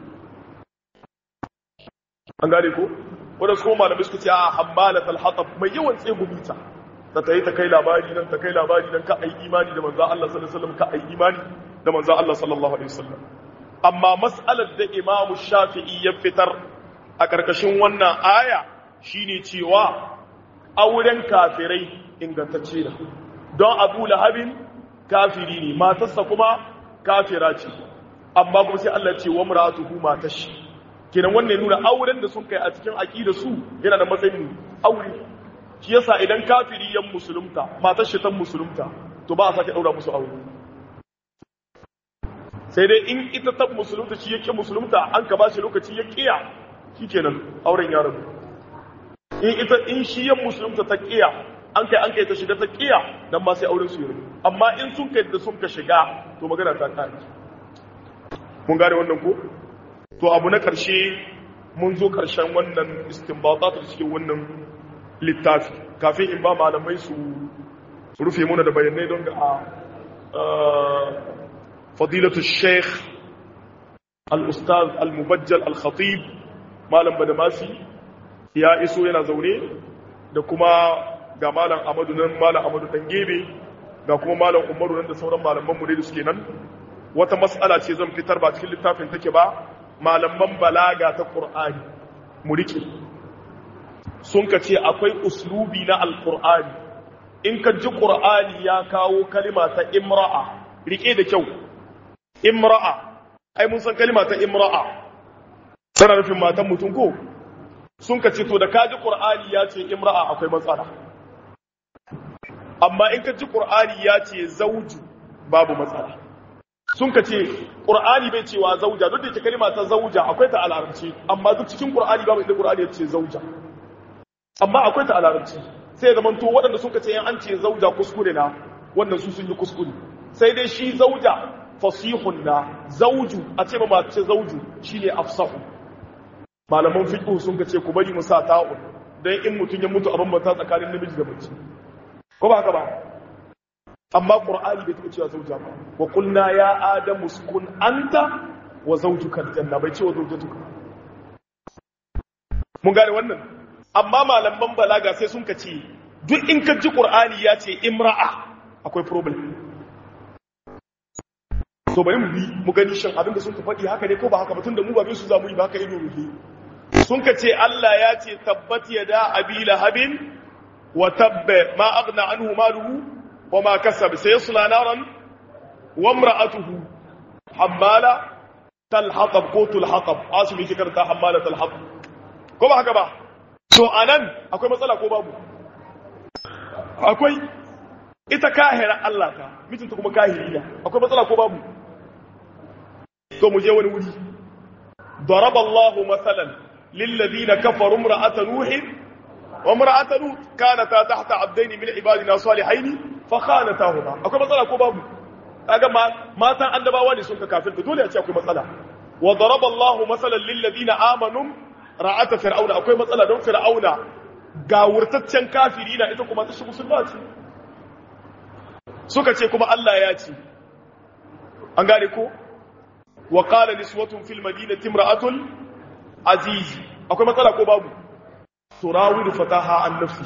an gane ko wadda su malamai suka ce a hammalat al-hatab mai yawan tsegumita ta tayi ta kai labari nan ta kai labari nan ka ai imani da manzo Allah sallallahu alaihi wasallam ka ai imani da manzo Allah sallallahu alaihi wasallam amma mas'alar da Imam Shafi'i ya fitar a karkashin wannan aya shine cewa auren kafirai ingantacce ne don Abu Lahabin kafiri ne matarsa kuma kafira ce amma kuma sai Allah ya ce wa mar'atuhu matashi kenan wannan nuna auren da sun kai a cikin aqida su yana da matsayin aure shi yasa idan kafiri yan musulunta matar shi tan musulunta to ba a sake daura musu aure sai dai in ita ta musulunta shi yake musulunta an ka ba shi lokaci ya kiya shikenan auren ya rabu in ita in shi yan musulunta ta kiya an kai an kai ta shiga ta kiya dan ma sai auren su ya rabu amma in sun kai da sun ka shiga to magana ta kare mun gane wannan ko to abu na ƙarshe mun zo ƙarshen wannan istinbatat da cikin wannan littafi kafin in ba malamai su rufe muna da bayanai don ga fadilatu sheikh al-ustaz al-mubajjal al-khatib malam badamasi ya iso yana zaune da kuma ga malam amadu nan malam amadu dangebe ga kuma malam umaru nan da sauran malaman mu da suke nan wata mas'ala ce zan fitar ba cikin littafin take ba malaman balaga ta ƙur'ani mu riƙe sun ka ce akwai uslubi na alƙur'ani in ka ji ƙur'ani ya kawo kalima ta imra'a riƙe da kyau imra'a ai mun san kalima ta imra'a tana nufin matan mutum ko sun ka ce to da ka ji ƙur'ani ya ce imra'a akwai matsala amma in ka ji ƙur'ani ya ce zauju babu matsala sun ka ce ƙur'ani bai cewa zauja duk da ke kalima ta zauja akwai ta alarabci amma duk cikin ƙur'ani babu inda ƙur'ani ya ce zauja amma akwai ta alarabci sai zaman to waɗanda sun ka ce yan an ce zauja kuskure na wannan su sun yi kuskure sai dai shi zauja fasihun na zauju a ce ma mace zauju shine afsahu malaman fiqh sun ka ce ku bari mu sa ta'un dan in mutun ya mutu a bambanta tsakanin namiji da mace ko ba haka ba amma qur'ani bai taɓa cewa zauja ba wa qulna ya adamu uskun anta wa zawjuka aljanna bai ce wa zawjatuka mun gane wannan amma malaman balaga sai sun kace duk in ka ji qur'ani ya ce imra'a akwai problem so bari mu bi mu gani shin abin da sun ka faɗi haka ne ko ba haka ba tunda mu ba bin su za mu yi ba haka ido rufe sun kace Allah ya ce tabbat yada abi lahabin wa tabba ma aghna anhu maluhu وما كسب سيصلى نارا وامرأته حمالة الحطب قوت الحطب عاصم يذكرتها حمالة الحطب كما هكذا to anan akwai matsala ko babu akwai ita kahira Allah ta mijinta kuma kahiri ne akwai matsala ko babu to mu je wani wuri ضرب الله مثلا للذين كفروا امرأة نوح وامرأة لوط كانتا تحت عبدين من عبادنا صالحين فخانتاهما akwai matsala ko babu kaga matan annabawa ne sun ka kafirta dole a ce akwai matsala wa daraba Allahu masalan lil ladina amanu ra'ata fir'auna akwai matsala don fir'auna ga wurtaccen kafiri na ita kuma ta shi musulma ce suka ce kuma Allah ya ce an gane ko wa qala niswatun fil madinati imra'atul aziz akwai matsala ko babu turawidu fataha an nafsi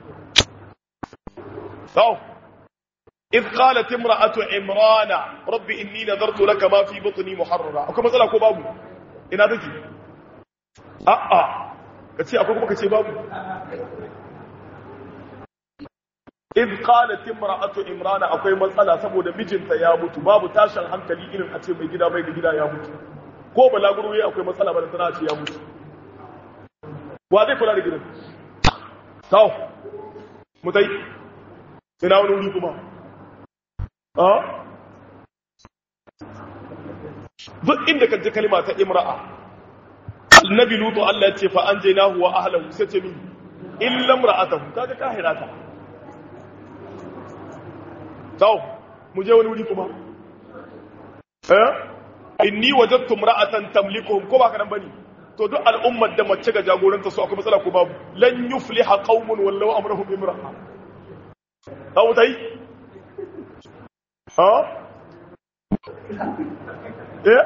to إذ قالت امرأة عمران رب إني نذرت لك ما في بطني محررا أكو مثلا كو بابو إنا ذكي أأ ka ce akwai kuma ka ce babu in qalat imra'atu imrana akwai matsala saboda mijinta ya mutu babu tashin hankali irin a ce mai gida mai da gida ya mutu ko balaguro yayi akwai matsala ba da tana ce ya mutu wa zai kula da gidan tau mutai ina wani wuri kuma a duk inda kan ji kalma ta imra'a annabi lutu Allah ya ce fa anjaynahu wa ahlihi sai ce min illa imra'atahu kaga kahirata tau mu je wani wuri kuma eh inni wajadtu imra'atan tamlikuhum ko ba ka nan bane to duk al'ummar da mace ga jagoranta su akwai matsala ko babu lan yufliha qaumun wallahu amrahum imra'a tau tai ha eh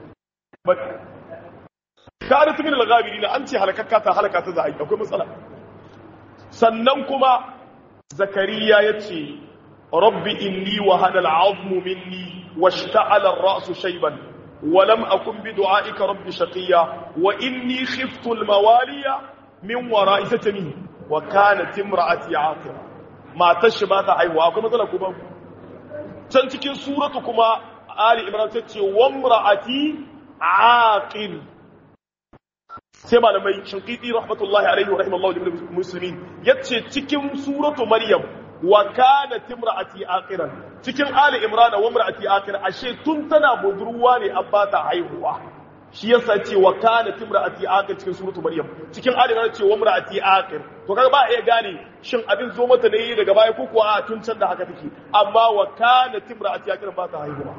kare cikin al-ghabirin an ce halakakka ta halaka ta zai akwai matsala sannan kuma zakariya yace rabbi inni wa hada al-'azmu minni washta'ala ar-ra'su shayban wa lam akun bi du'aika rabbi shaqiya wa inni khiftu al-mawaliya min wara'i tatmi wa kanat imra'ati 'aqira matar shi ba ta haihuwa akwai matsala ko ba can cikin suratu kuma ali imran ta ce wa imra'ati 'aqil sai malamai shinkiti rahmatullahi alaihi wa rahimallahu jami'ul muslimin yace cikin suratu maryam wa kanat imra'ati aqiran cikin ali imran wa imra'ati aqir ashe tun tana budurwa ne an ba ta haihuwa shi yasa ce wa kanat imra'ati aqir cikin suratu maryam cikin ali imran ce wa imra'ati aqir to kaga ba iya gane shin abin zo mata ne daga baya ko kuwa a tun can da haka take amma wa kanat imra'ati aqir ba ta haihuwa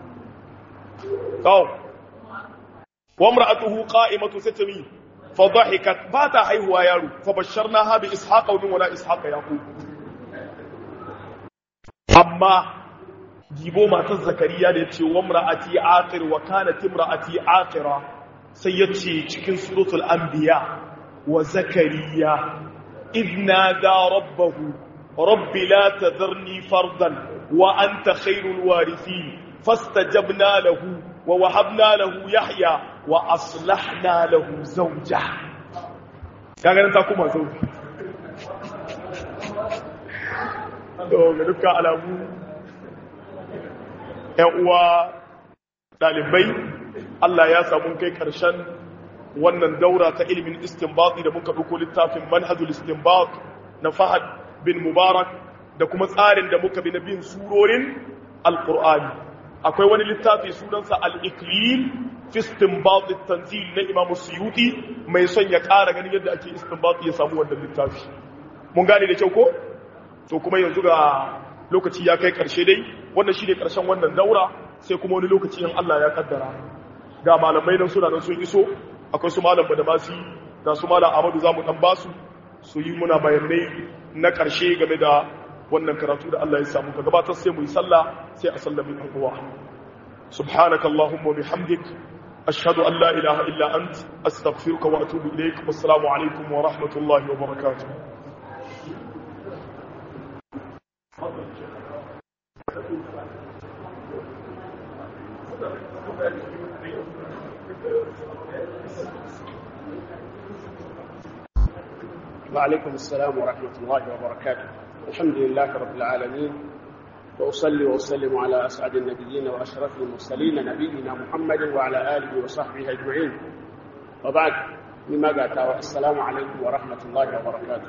to وامرأته قائمة ستمي فضحكت باتا حيهوا يارو فبشرناها بإسحاق ومن ولا إسحاق يعقوب أما جيبو ما تزكريا ديتي وامرأتي عاقر وكانت امرأتي عاقرة سيتي تكن سورة الأنبياء وزكريا إذ نادى ربه رب لا تذرني فردا وأنت خير الوارثين فاستجبنا له ووهبنا له يحيى وأصلحنا له زوجه kaga nan ta kuma zauji to ga dukkan alamu ƴan uwa ɗalibai Allah ya samu kai ƙarshen wannan daura ta ilimin istinbati da muka ɗauko littafin manhajul istinbat na Fahad bin Mubarak da kuma tsarin da muka bi na bin surorin Alƙur'ani akwai wani littafi sunansa al-iklil fi istinbat at-tanzil na Imam Suyuti mai son ya ƙara ganin yadda ake istinbat ya samu wannan littafi mun gane da kyau ko to kuma yanzu ga lokaci ya kai karshe dai wannan shine karshen wannan daura sai kuma wani lokaci in Allah ya kaddara ga malamai nan suna nan sun iso akwai su malam Badamasi da su malam Ahmadu zamu dan basu su yi muna bayanai na karshe game da wannan karatu da Allah ya samu ka gabatar sai mu yi sallah sai a sallami ɗan uwa subhanaka allahumma bihamdik ashhadu an la ilaha illa ant astaghfiruka wa atubu ilaik wassalamu alaikum wa rahmatullahi wa barakatuh وعليكم السلام ورحمة الله وبركاته الحمد لله رب العالمين وأصلي وأسلم على أسعد النبيين وأشرف المرسلين نبينا محمد وعلى آله وصحبه أجمعين وبعد مما قالت السلام عليكم ورحمة الله وبركاته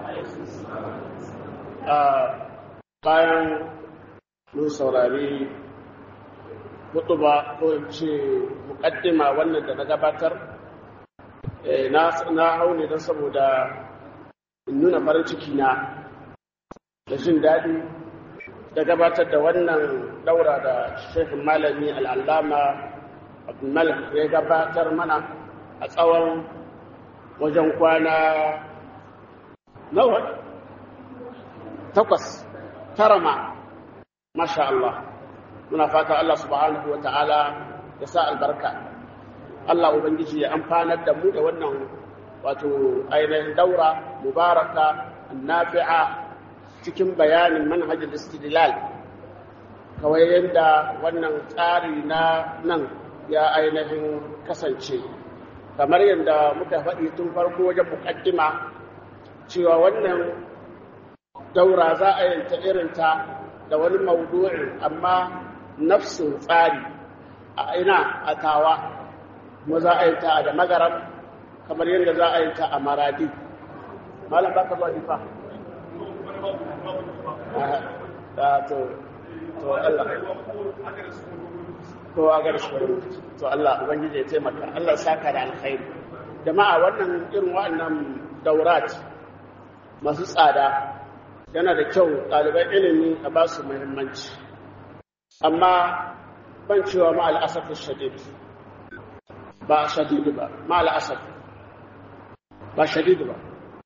bayan mun saurari mutuba ko in ce mukaddima wannan da na gabatar na hau ne don saboda in nuna farin ciki na da jin daɗi da gabatar da wannan daura da shekin malami al'allama abdulmalik ya gabatar mana a tsawon wajen kwana nawa takwas tara ma masha Allah muna fata Allah subhanahu wa ta'ala ya sa albarka Allah Ubangiji ya amfanar da mu da wannan wato ainihin daura mubaraka nafi'a cikin bayanin manhajar istidlal kawai yadda wannan tsari na nan ya ainihin kasance kamar yadda muka faɗi tun farko wajen muƙaddima cewa wannan daura za a yanta irinta da wani maudu'in amma nafsin tsari a ina a tawa kuma za a yanta a da magaram kamar yadda za a yanta a maradi malam baka zuwa difa to to Allah ko a garshi to Allah ubangiji ya taimaka Allah saka da alkhairi jama'a wannan irin wa'annan daurat masu tsada yana da kyau ɗaliban ilimi a ba su muhimmanci amma ban cewa ma al'asafin shadid ba shadid ba ma al'asaf ba shadid ba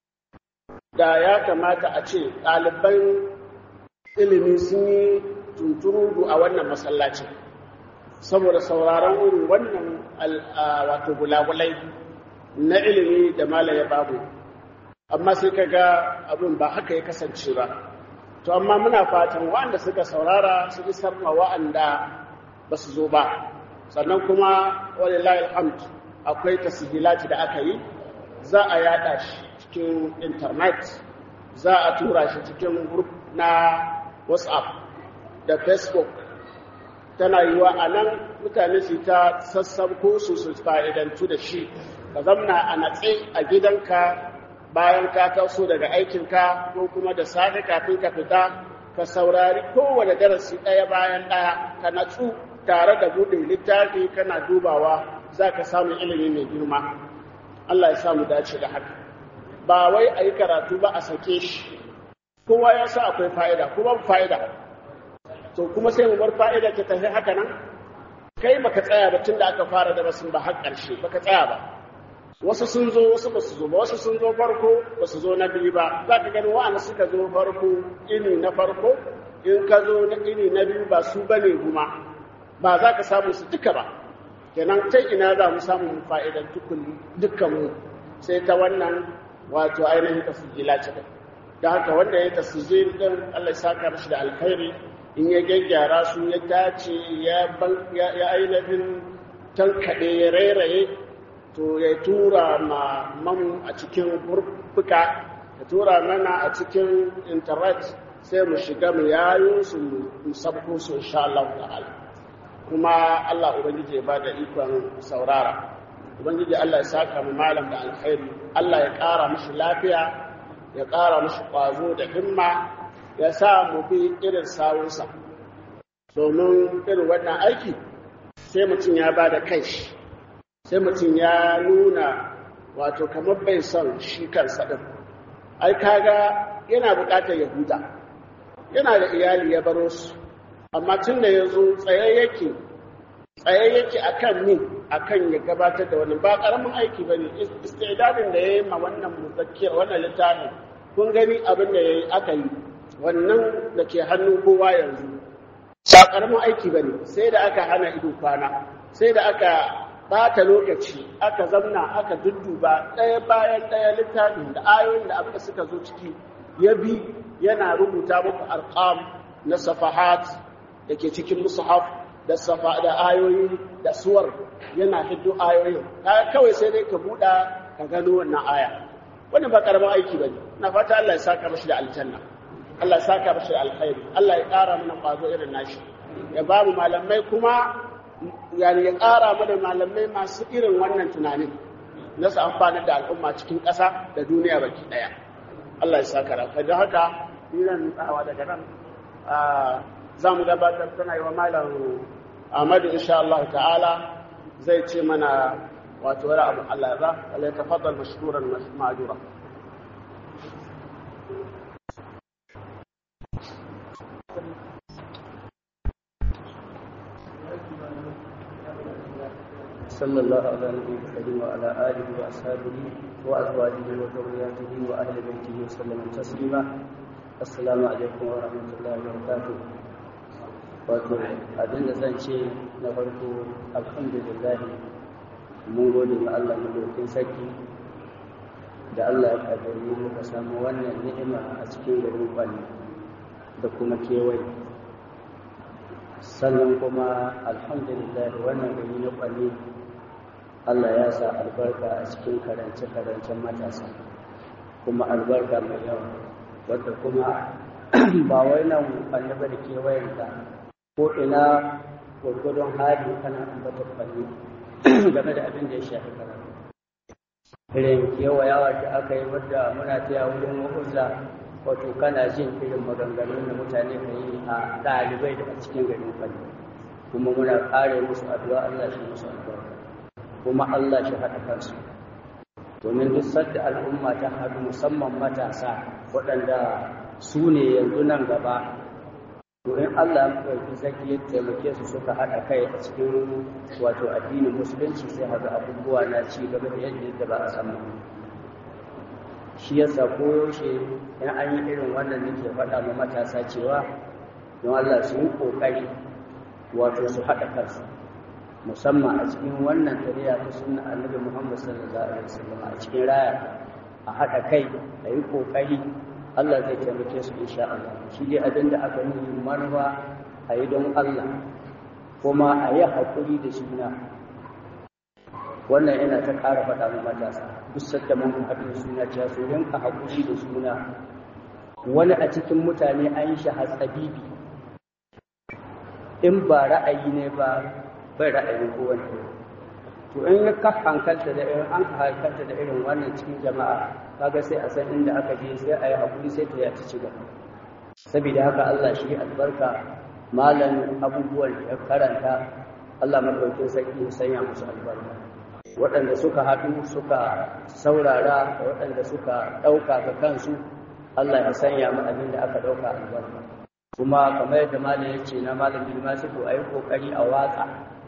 da ya kamata a ce ɗaliban ilimi sun yi tunturudu a wannan masallacin saboda sauraron irin wannan wato gulagulai na ilimi da malaya babu amma sai ka ga abin ba haka ya kasance ba to amma muna fatan waɗanda suka saurara su isar ma waɗanda ba su zo ba sannan kuma walillahi alhamd akwai tasihilati da aka yi za a yada shi cikin internet za a tura shi cikin group na whatsapp da facebook tana yiwa a nan mutane su ta sassabko su su fa'idantu da shi ka zamna a natse a gidanka bayan ka taso daga aikinka ko kuma da safe kafin ka fita ka saurari kowane darasi ɗaya bayan ɗaya ka natsu tare da buɗe littafi kana dubawa za ka samu ilimi mai girma Allah ya samu dace da haka ba wai a yi karatu ba a sake shi kowa ya sa akwai fa'ida kuma fa'ida to kuma sai mu bar fa'ida ta tafi haka nan kai baka tsaya ba tun da aka fara darasin ba har ƙarshe baka tsaya ba wasu sun zo wasu ba su zo ba wasu sun zo farko ba su zo na biyu ba za ka gani wa'anda suka zo farko ini na farko in ka zo na ini na biyu ba su bane kuma ba za ka samu su duka ba kenan ta ina za mu samu fa'idan dukkan mu sai ta wannan wato ainihin tasijila ce da haka wanda ya tasijil din Allah ya saka mashi da alkhairi in ya gyaggyara su ya dace ya ainihin tankaɗe ya rairaye to ya tura ma mamu a cikin burbuka ya tura mana a cikin intanet sai mu shiga mu yayo su mu sabko su insha Allah ta'ala kuma Allah ubangiji ya bada ikon saurara ubangiji Allah ya saka mu malam da alkhairi Allah ya ƙara mishi lafiya ya ƙara mishi ƙwazo da himma ya sa mu bi irin sawunsa domin irin wannan aiki sai mutum ya ba da kai sai mutum ya nuna wato kamar bai son shi kansa ɗin ai kaga yana buƙatar ya huta yana da iyali ya baro su amma tun da ya zo tsaye yake tsaye yake akan min akan ya gabatar da wannan ba ƙaramin aiki ba ne istidadin da ya yi ma wannan muzakkiyar wannan littafin kun gani abin da ya yi aka yi wannan da ke hannun kowa yanzu ba ƙaramin aiki ba ne sai da aka hana ido kwana sai da aka bata lokaci aka zamna aka dudduba ɗaya bayan ɗaya littafin da ayoyin da abin da suka zo ciki ya bi yana rubuta muku arqam na safahat da ke cikin mushaf da safa da ayoyi da suwar yana hiddo ayoyin kawai sai dai ka buɗa ka gano wannan aya wannan ba ƙaramin aiki ba ne na fata Allah ya saka mashi da aljanna Allah ya saka mashi da alkhairi Allah ya ƙara mana ƙwazo irin nashi ya ba mu malamai kuma yani ya ƙara mana malamai masu irin wannan tunanin na su amfani da al'umma cikin ƙasa da duniya baki ɗaya Allah ya saka rafa don haka ni zan tsawa daga nan za mu gabatar tana yi wa malam Ahmadu insha Allah ta'ala zai ce mana wato wani abu Allah ya za Allah ya tafaddal mashkuran ma'jura صلى الله على نبي الكريم وعلى آله وأصحابه وأزواجه وذرياته وأهل بيته وسلم تسليما السلام عليكم ورحمة الله وبركاته wato abin da zan ce na farko alhamdulillah mun gode ma Allah madaukin sarki da Allah ya kaddari muka samu wannan ni'ima a cikin garin kwani da kuma kewaye sannan kuma alhamdulillah wannan gari na kwani Allah ya sa albarka a cikin karance-karancen matasa kuma albarka mai yawa wadda kuma ba wai nan annaba da kewayenta ko ina gwargwadon hali kana ambatar fanni game da abin da ya shafi karatu irin kewayawa da aka yi wadda muna taya wurin wa'uza wato kana jin irin maganganun da mutane ka yi a ɗalibai da a cikin garin fanni kuma muna ƙare musu addu'a Allah shi musu albarka kuma Allah shi haɗa kansu domin duk sadda al'umma ta haɗu musamman matasa waɗanda su ne yanzu nan gaba domin Allah ya ɗauki zaki ya taimake su suka haɗa kai a cikin wato addinin musulunci sai haɗu abubuwa na ci gaba da yadda ba a samu shi yasa koyaushe in an yi irin wannan nake faɗa ma matasa cewa don Allah su yi ƙoƙari wato su haɗa kansu musamman a cikin wannan tariya ta sunna annabi Muhammad sallallahu alaihi wasallam a cikin raya a haɗa kai a yi ƙoƙari Allah zai taimake su insha Allah shi dai abin da aka yi manufa a yi don Allah kuma a yi haƙuri da suna wannan yana ta ƙara faɗa mu matasa duk sadda mun haɗu suna cewa su rinka haƙuri da suna wani a cikin mutane an yi shi hatsabibi in ba ra'ayi ne ba bai ra'ayin kowane to in ka hankalta da irin an hankalta da irin wannan cikin jama'a kaga sai a san inda aka je sai a yi hakuri sai ta yaci ci gaba saboda haka Allah shi albarka malam abubuwan da ya karanta Allah madaukakin sarki ya sanya musu albarka waɗanda suka haɗu suka saurara da waɗanda suka ɗauka ga kansu Allah ya sanya mu abin da aka ɗauka albarka kuma kamar yadda malam ya ce na malam bin masifu a yi ƙoƙari a watsa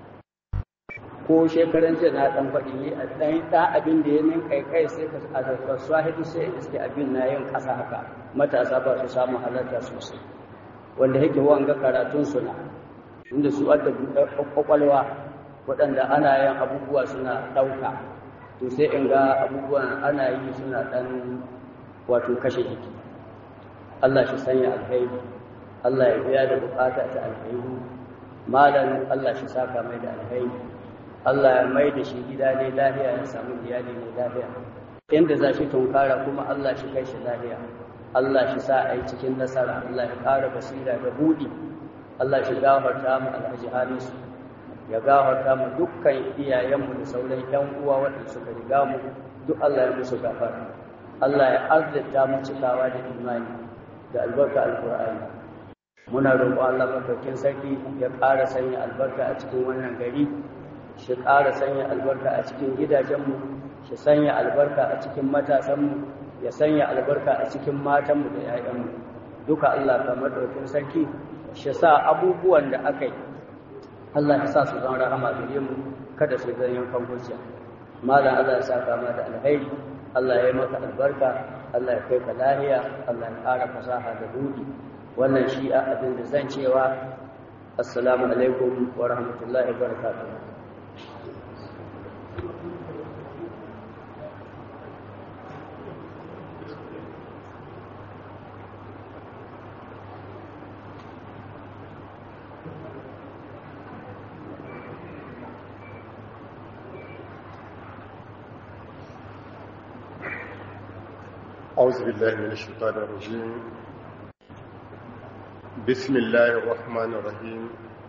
ko shekaran jiya na ɗan faɗi ne a ɗan ɗan abin da ya min kai kai sai ka a kasuwa hidu sai in iske abin na yin ƙasa haka matasa ba su samu halarta sosai wanda yake wanga karatun suna inda su adda kwakwalwa waɗanda ana yin abubuwa suna ɗauka to sai in ga abubuwan ana yi suna ɗan wato kashe jiki Allah shi sanya alheri Allah ya biya da bukata ta alheri malam Allah shi saka mai da alheri Allah ya mai da shi gida ne lafiya ya samu iyali ne lafiya inda za shi tunkara kuma Allah shi kai shi lafiya Allah shi sa a yi cikin nasara Allah ya ƙara basira da buɗi Allah shi gafarta mu alhaji hamisu ya gafarta mu dukkan iyayenmu da sauran ƴan uwa waɗanda suka riga mu duk Allah ya musu gafara Allah ya azzata mu cikawa da imani da albarka alqur'ani muna roƙo Allah madaukakin sarki ya ƙara sanya albarka a cikin wannan gari shi ƙara sanya albarka a cikin gidajenmu shi sanya albarka a cikin matasanmu ya sanya albarka a cikin matanmu da 'ya'yanmu duka Allah kamar ɗaukin sarki shi sa abubuwan da aka yi Allah ya sa su zama rahama gare mu kada su zan yankan hujja malam Allah ya sa kama da alheri Allah ya yi maka albarka Allah ya kai ka lahiya Allah ya ƙara fasaha da buɗi wannan shi a abin da zan cewa assalamu alaikum wa rahmatullahi wa barakatuh أعوذ بالله من الشيطان الرجيم بسم الله الرحمن الرحيم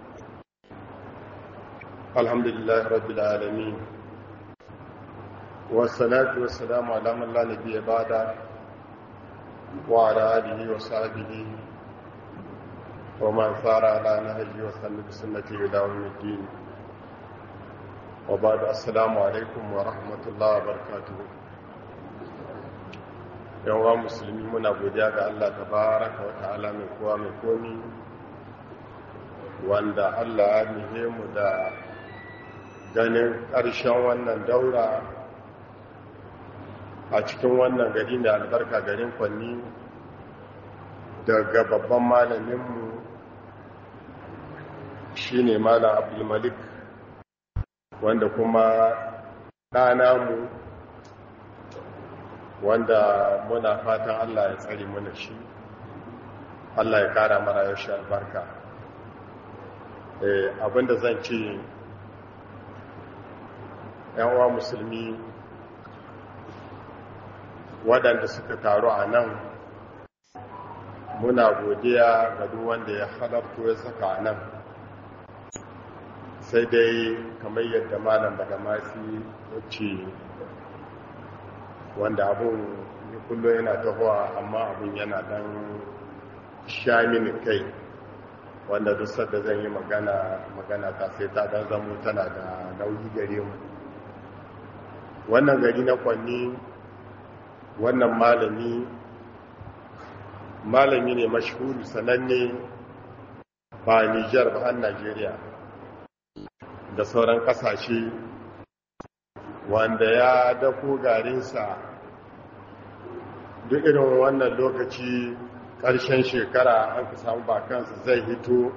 الحمد لله رب العالمين والصلاة والسلام على من لا نبي بعده وعلى آله وصحبه ومن سار على نهجه وسلم بسنته إلى يوم الدين وبعد السلام عليكم ورحمة الله وبركاته yawa musulmi muna godiya ga Allah tabaraka wa ta'ala mai kowa mai komi wanda Allah ya nihe mu da ganin ƙarshen wannan daura a cikin wannan gari da albarka garin kwanni daga babban malaminmu shine malam abdulmalik wanda kuma ɗana mu wanda muna fatan Allah ya tsari mana shi Allah ya kara mara ya sha albarka abinda zan ce uwa musulmi waɗanda suka taru a nan muna godiya ga duk wanda ya halarto ya saka a nan sai dai kamar yadda malam daga masu wacce wanda abun kullum yana tahowa amma abun yana dan sha mini kai wanda duk sadda zan yi magana magana ta sai ta dan zamo tana da nauyi gare mu wannan gari na kwanni wannan malami malami ne mashhuri sananne ba Nijar ba har Najeriya da sauran kasashe wanda ya dako garinsa duk irin wannan lokaci ƙarshen shekara an ka samu bakansa zai hito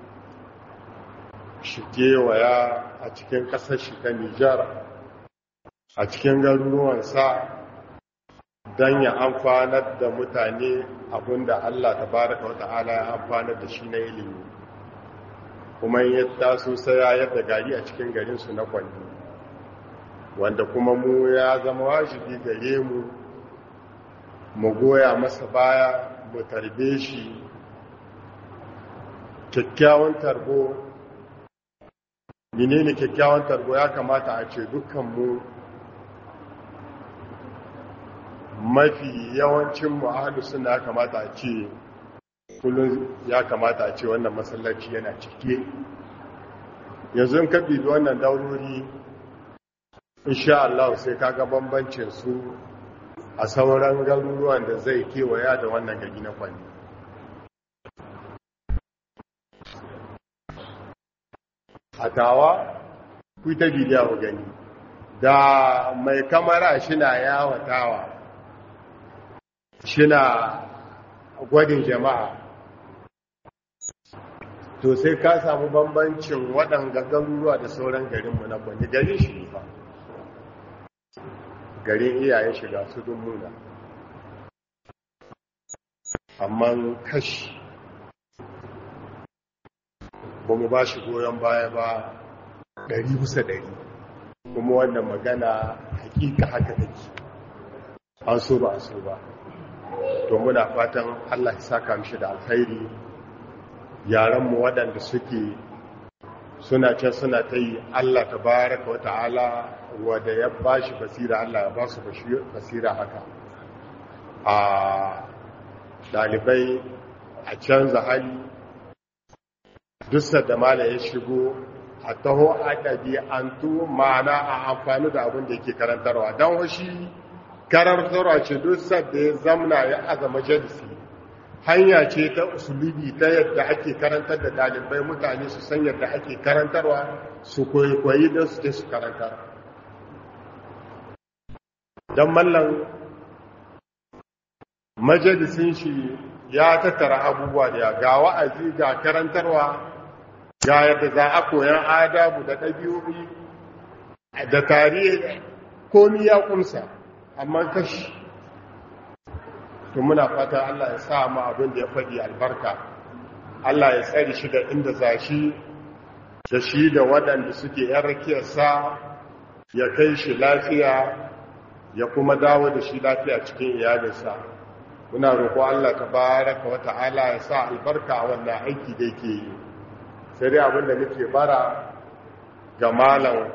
shi kewaya a cikin ƙasar shi ta Nijar a cikin garuruwansa don ya amfanar da mutane abinda Allah ta baraka wa ta'ala ya amfanar da shi na ilimi kuma ya taso sai ya yadda gari a cikin garinsu na kwanne wanda kuma mu ya zama wajibi gare mu mu goya masa baya mu tarbe shi kyakkyawan tarbo menene kyakkyawan tarbo ya kamata a ce dukkanmu mafi yawancin mu'ahalu suna kamata a ce kullum ya kamata a ce wannan masallaci yana cike yanzu in ka bibi wannan daurori insha Allah sai kaga bambancin su a sauran garuruwan da zai kewaya da wannan gari na kwanne a tawa ku ta bidiya gani da mai kamara shina yawatawa shina gwadin jama'a to sai ka samu bambancin waɗanga garuruwa da sauran garinmu na kwanne garin shi ba garin iyayen shiga su muna amma kashi ba mu ba shi goyon baya ba ɗari bisa ɗari kuma wannan magana hakika haka take an so ba a so ba to muna fatan allah ya saka mishi da alkhairi yaranmu waɗanda suke suna can suna ta yi allah ta baraka wata'ala wadda ya ba shi basira allah ya ba su basira haka a ɗalibai a canza hali duk da mala ya shigo a taho a ɗabi'antu ma'ana a amfani da abin da yake karantarwa don washi karantarwa ce duk da ya zamna ya aza majalisi hanya ce ta usulubi ta yadda ake karantar da ɗalibai mutane su san yadda ake karantarwa su koyi don su ce su karantar don mallan majalisin shi ya tattara abubuwa da ga wa'azi ga karantarwa ga yadda za a koyan adabu da ɗabi'o'i da tarihi komi ya kumsa amma kashi to muna fata Allah ya sa mu abin da ya faɗi albarka Allah ya tsari shi da inda za shi da shi da waɗanda suke ‘yan rakiyarsa ya kai shi lafiya ya kuma dawo da shi lafiya cikin iyalinsa muna roƙo Allah ta baraka wa ta'ala ya sa albarka a wannan aiki da yake yi sai dai abinda nake bara ga malam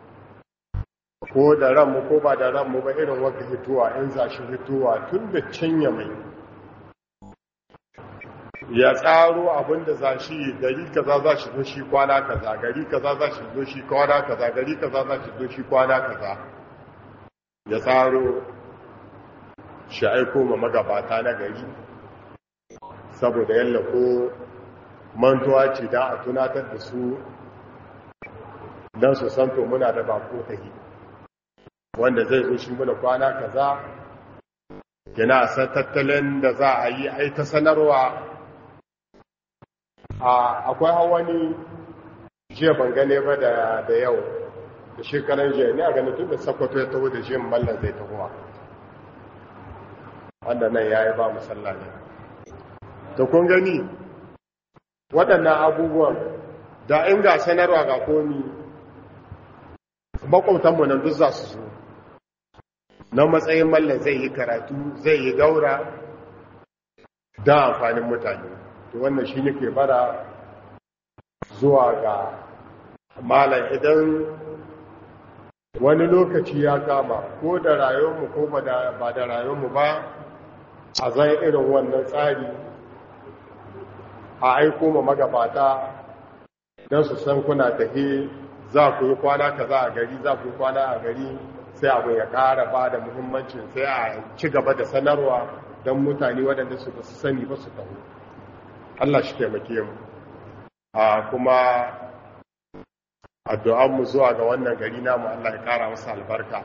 ko da ranmu ko ba da ranmu ba irin wata hituwa in za shi hituwa tun da canya mai ya tsaro abinda za shi gari kaza za shi zo shi kwana kaza gari kaza za shi zo shi kwana kaza gari kaza za shi zo shi kwana kaza ya tsaro shi aiko ma magabata na gari saboda yalla ko mantuwa ce da a tunatar da su don su santo muna da bako tahi wanda zai zo shi muna kwana kaza yana san tattalin da za a yi ai ta sanarwa akwai hawani jiya ban gane ba da yau da shekaran jiya ne a ganin tun da sakwato ya taho da jiyan mallan zai tahowa wanda nan ya yi ba musalla ne to kun gani waɗannan abubuwan da in ga sanarwa ga komi makwautanmu nan duk za su zo na matsayin mallan zai yi karatu zai yi gaura da amfanin mutane to wannan shi nake bara zuwa ga malam idan wani lokaci ya kama ko da rayuwarmu ko ba da rayuwarmu ba a zan irin wannan tsari a aiko ma magabata don su san kuna tafi za ku yi kwana kaza a gari za ku yi kwana a gari sai abu ya ƙara ba da muhimmancin sai a ci gaba da sanarwa don mutane waɗanda su su sani ba su taho Allah shi taimake mu a kuma addu'anmu zuwa ga wannan gari namu Allah ya ƙara masa albarka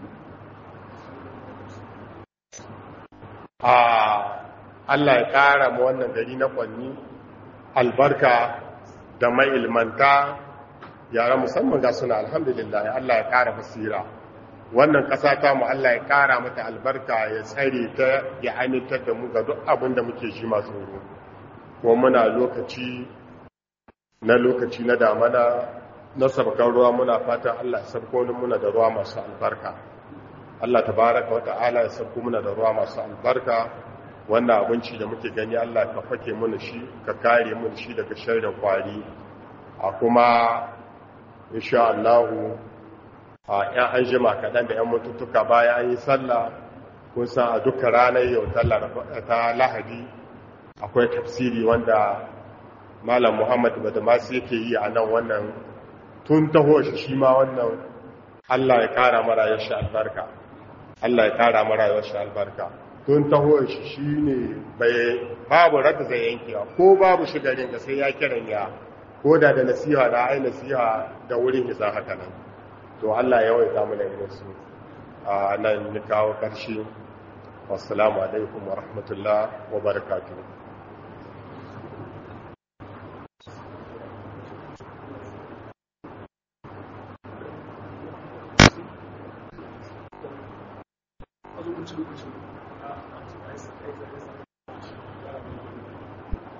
a Allah ya ƙara mu wannan gari na kwanni albarka da mai ilmanta yara musamman ga suna alhamdulillah Allah ya ƙara basira wannan ƙasa ta mu Allah ya ƙara mata albarka ya tsare ta ya amintar da mu ga duk abin da muke shi masu tsoro kuma muna lokaci na lokaci na damana na sabkan ruwa muna fatan Allah ya sabko muna da ruwa masu albarka Allah tabaraka wa ta'ala ya sabko muna da ruwa masu albarka wannan abinci da muke gani Allah ka fake mana shi ka kare mana shi daga sharrin kwari a kuma insha Allah a ‘yan an jima kaɗan da ‘yan mututuka bayan an yi sallah kun san a duka ranar yau ta lahadi akwai tafsiri wanda malam muhammad badamasi yake yi a nan wannan tun taho shi shi ma wannan allah ya kara mara yashi albarka allah ya kara mara yashi albarka tun taho shi shi ne babu rada zai yankewa ko babu shigarin da sai ya kiran ya ko da da nasiha da ai nasiha da wurin isa haka nan to Allah ya waita mana irin su a nan ni kawo ƙarshe wassalamu alaikum wa rahmatullah wa barakatuh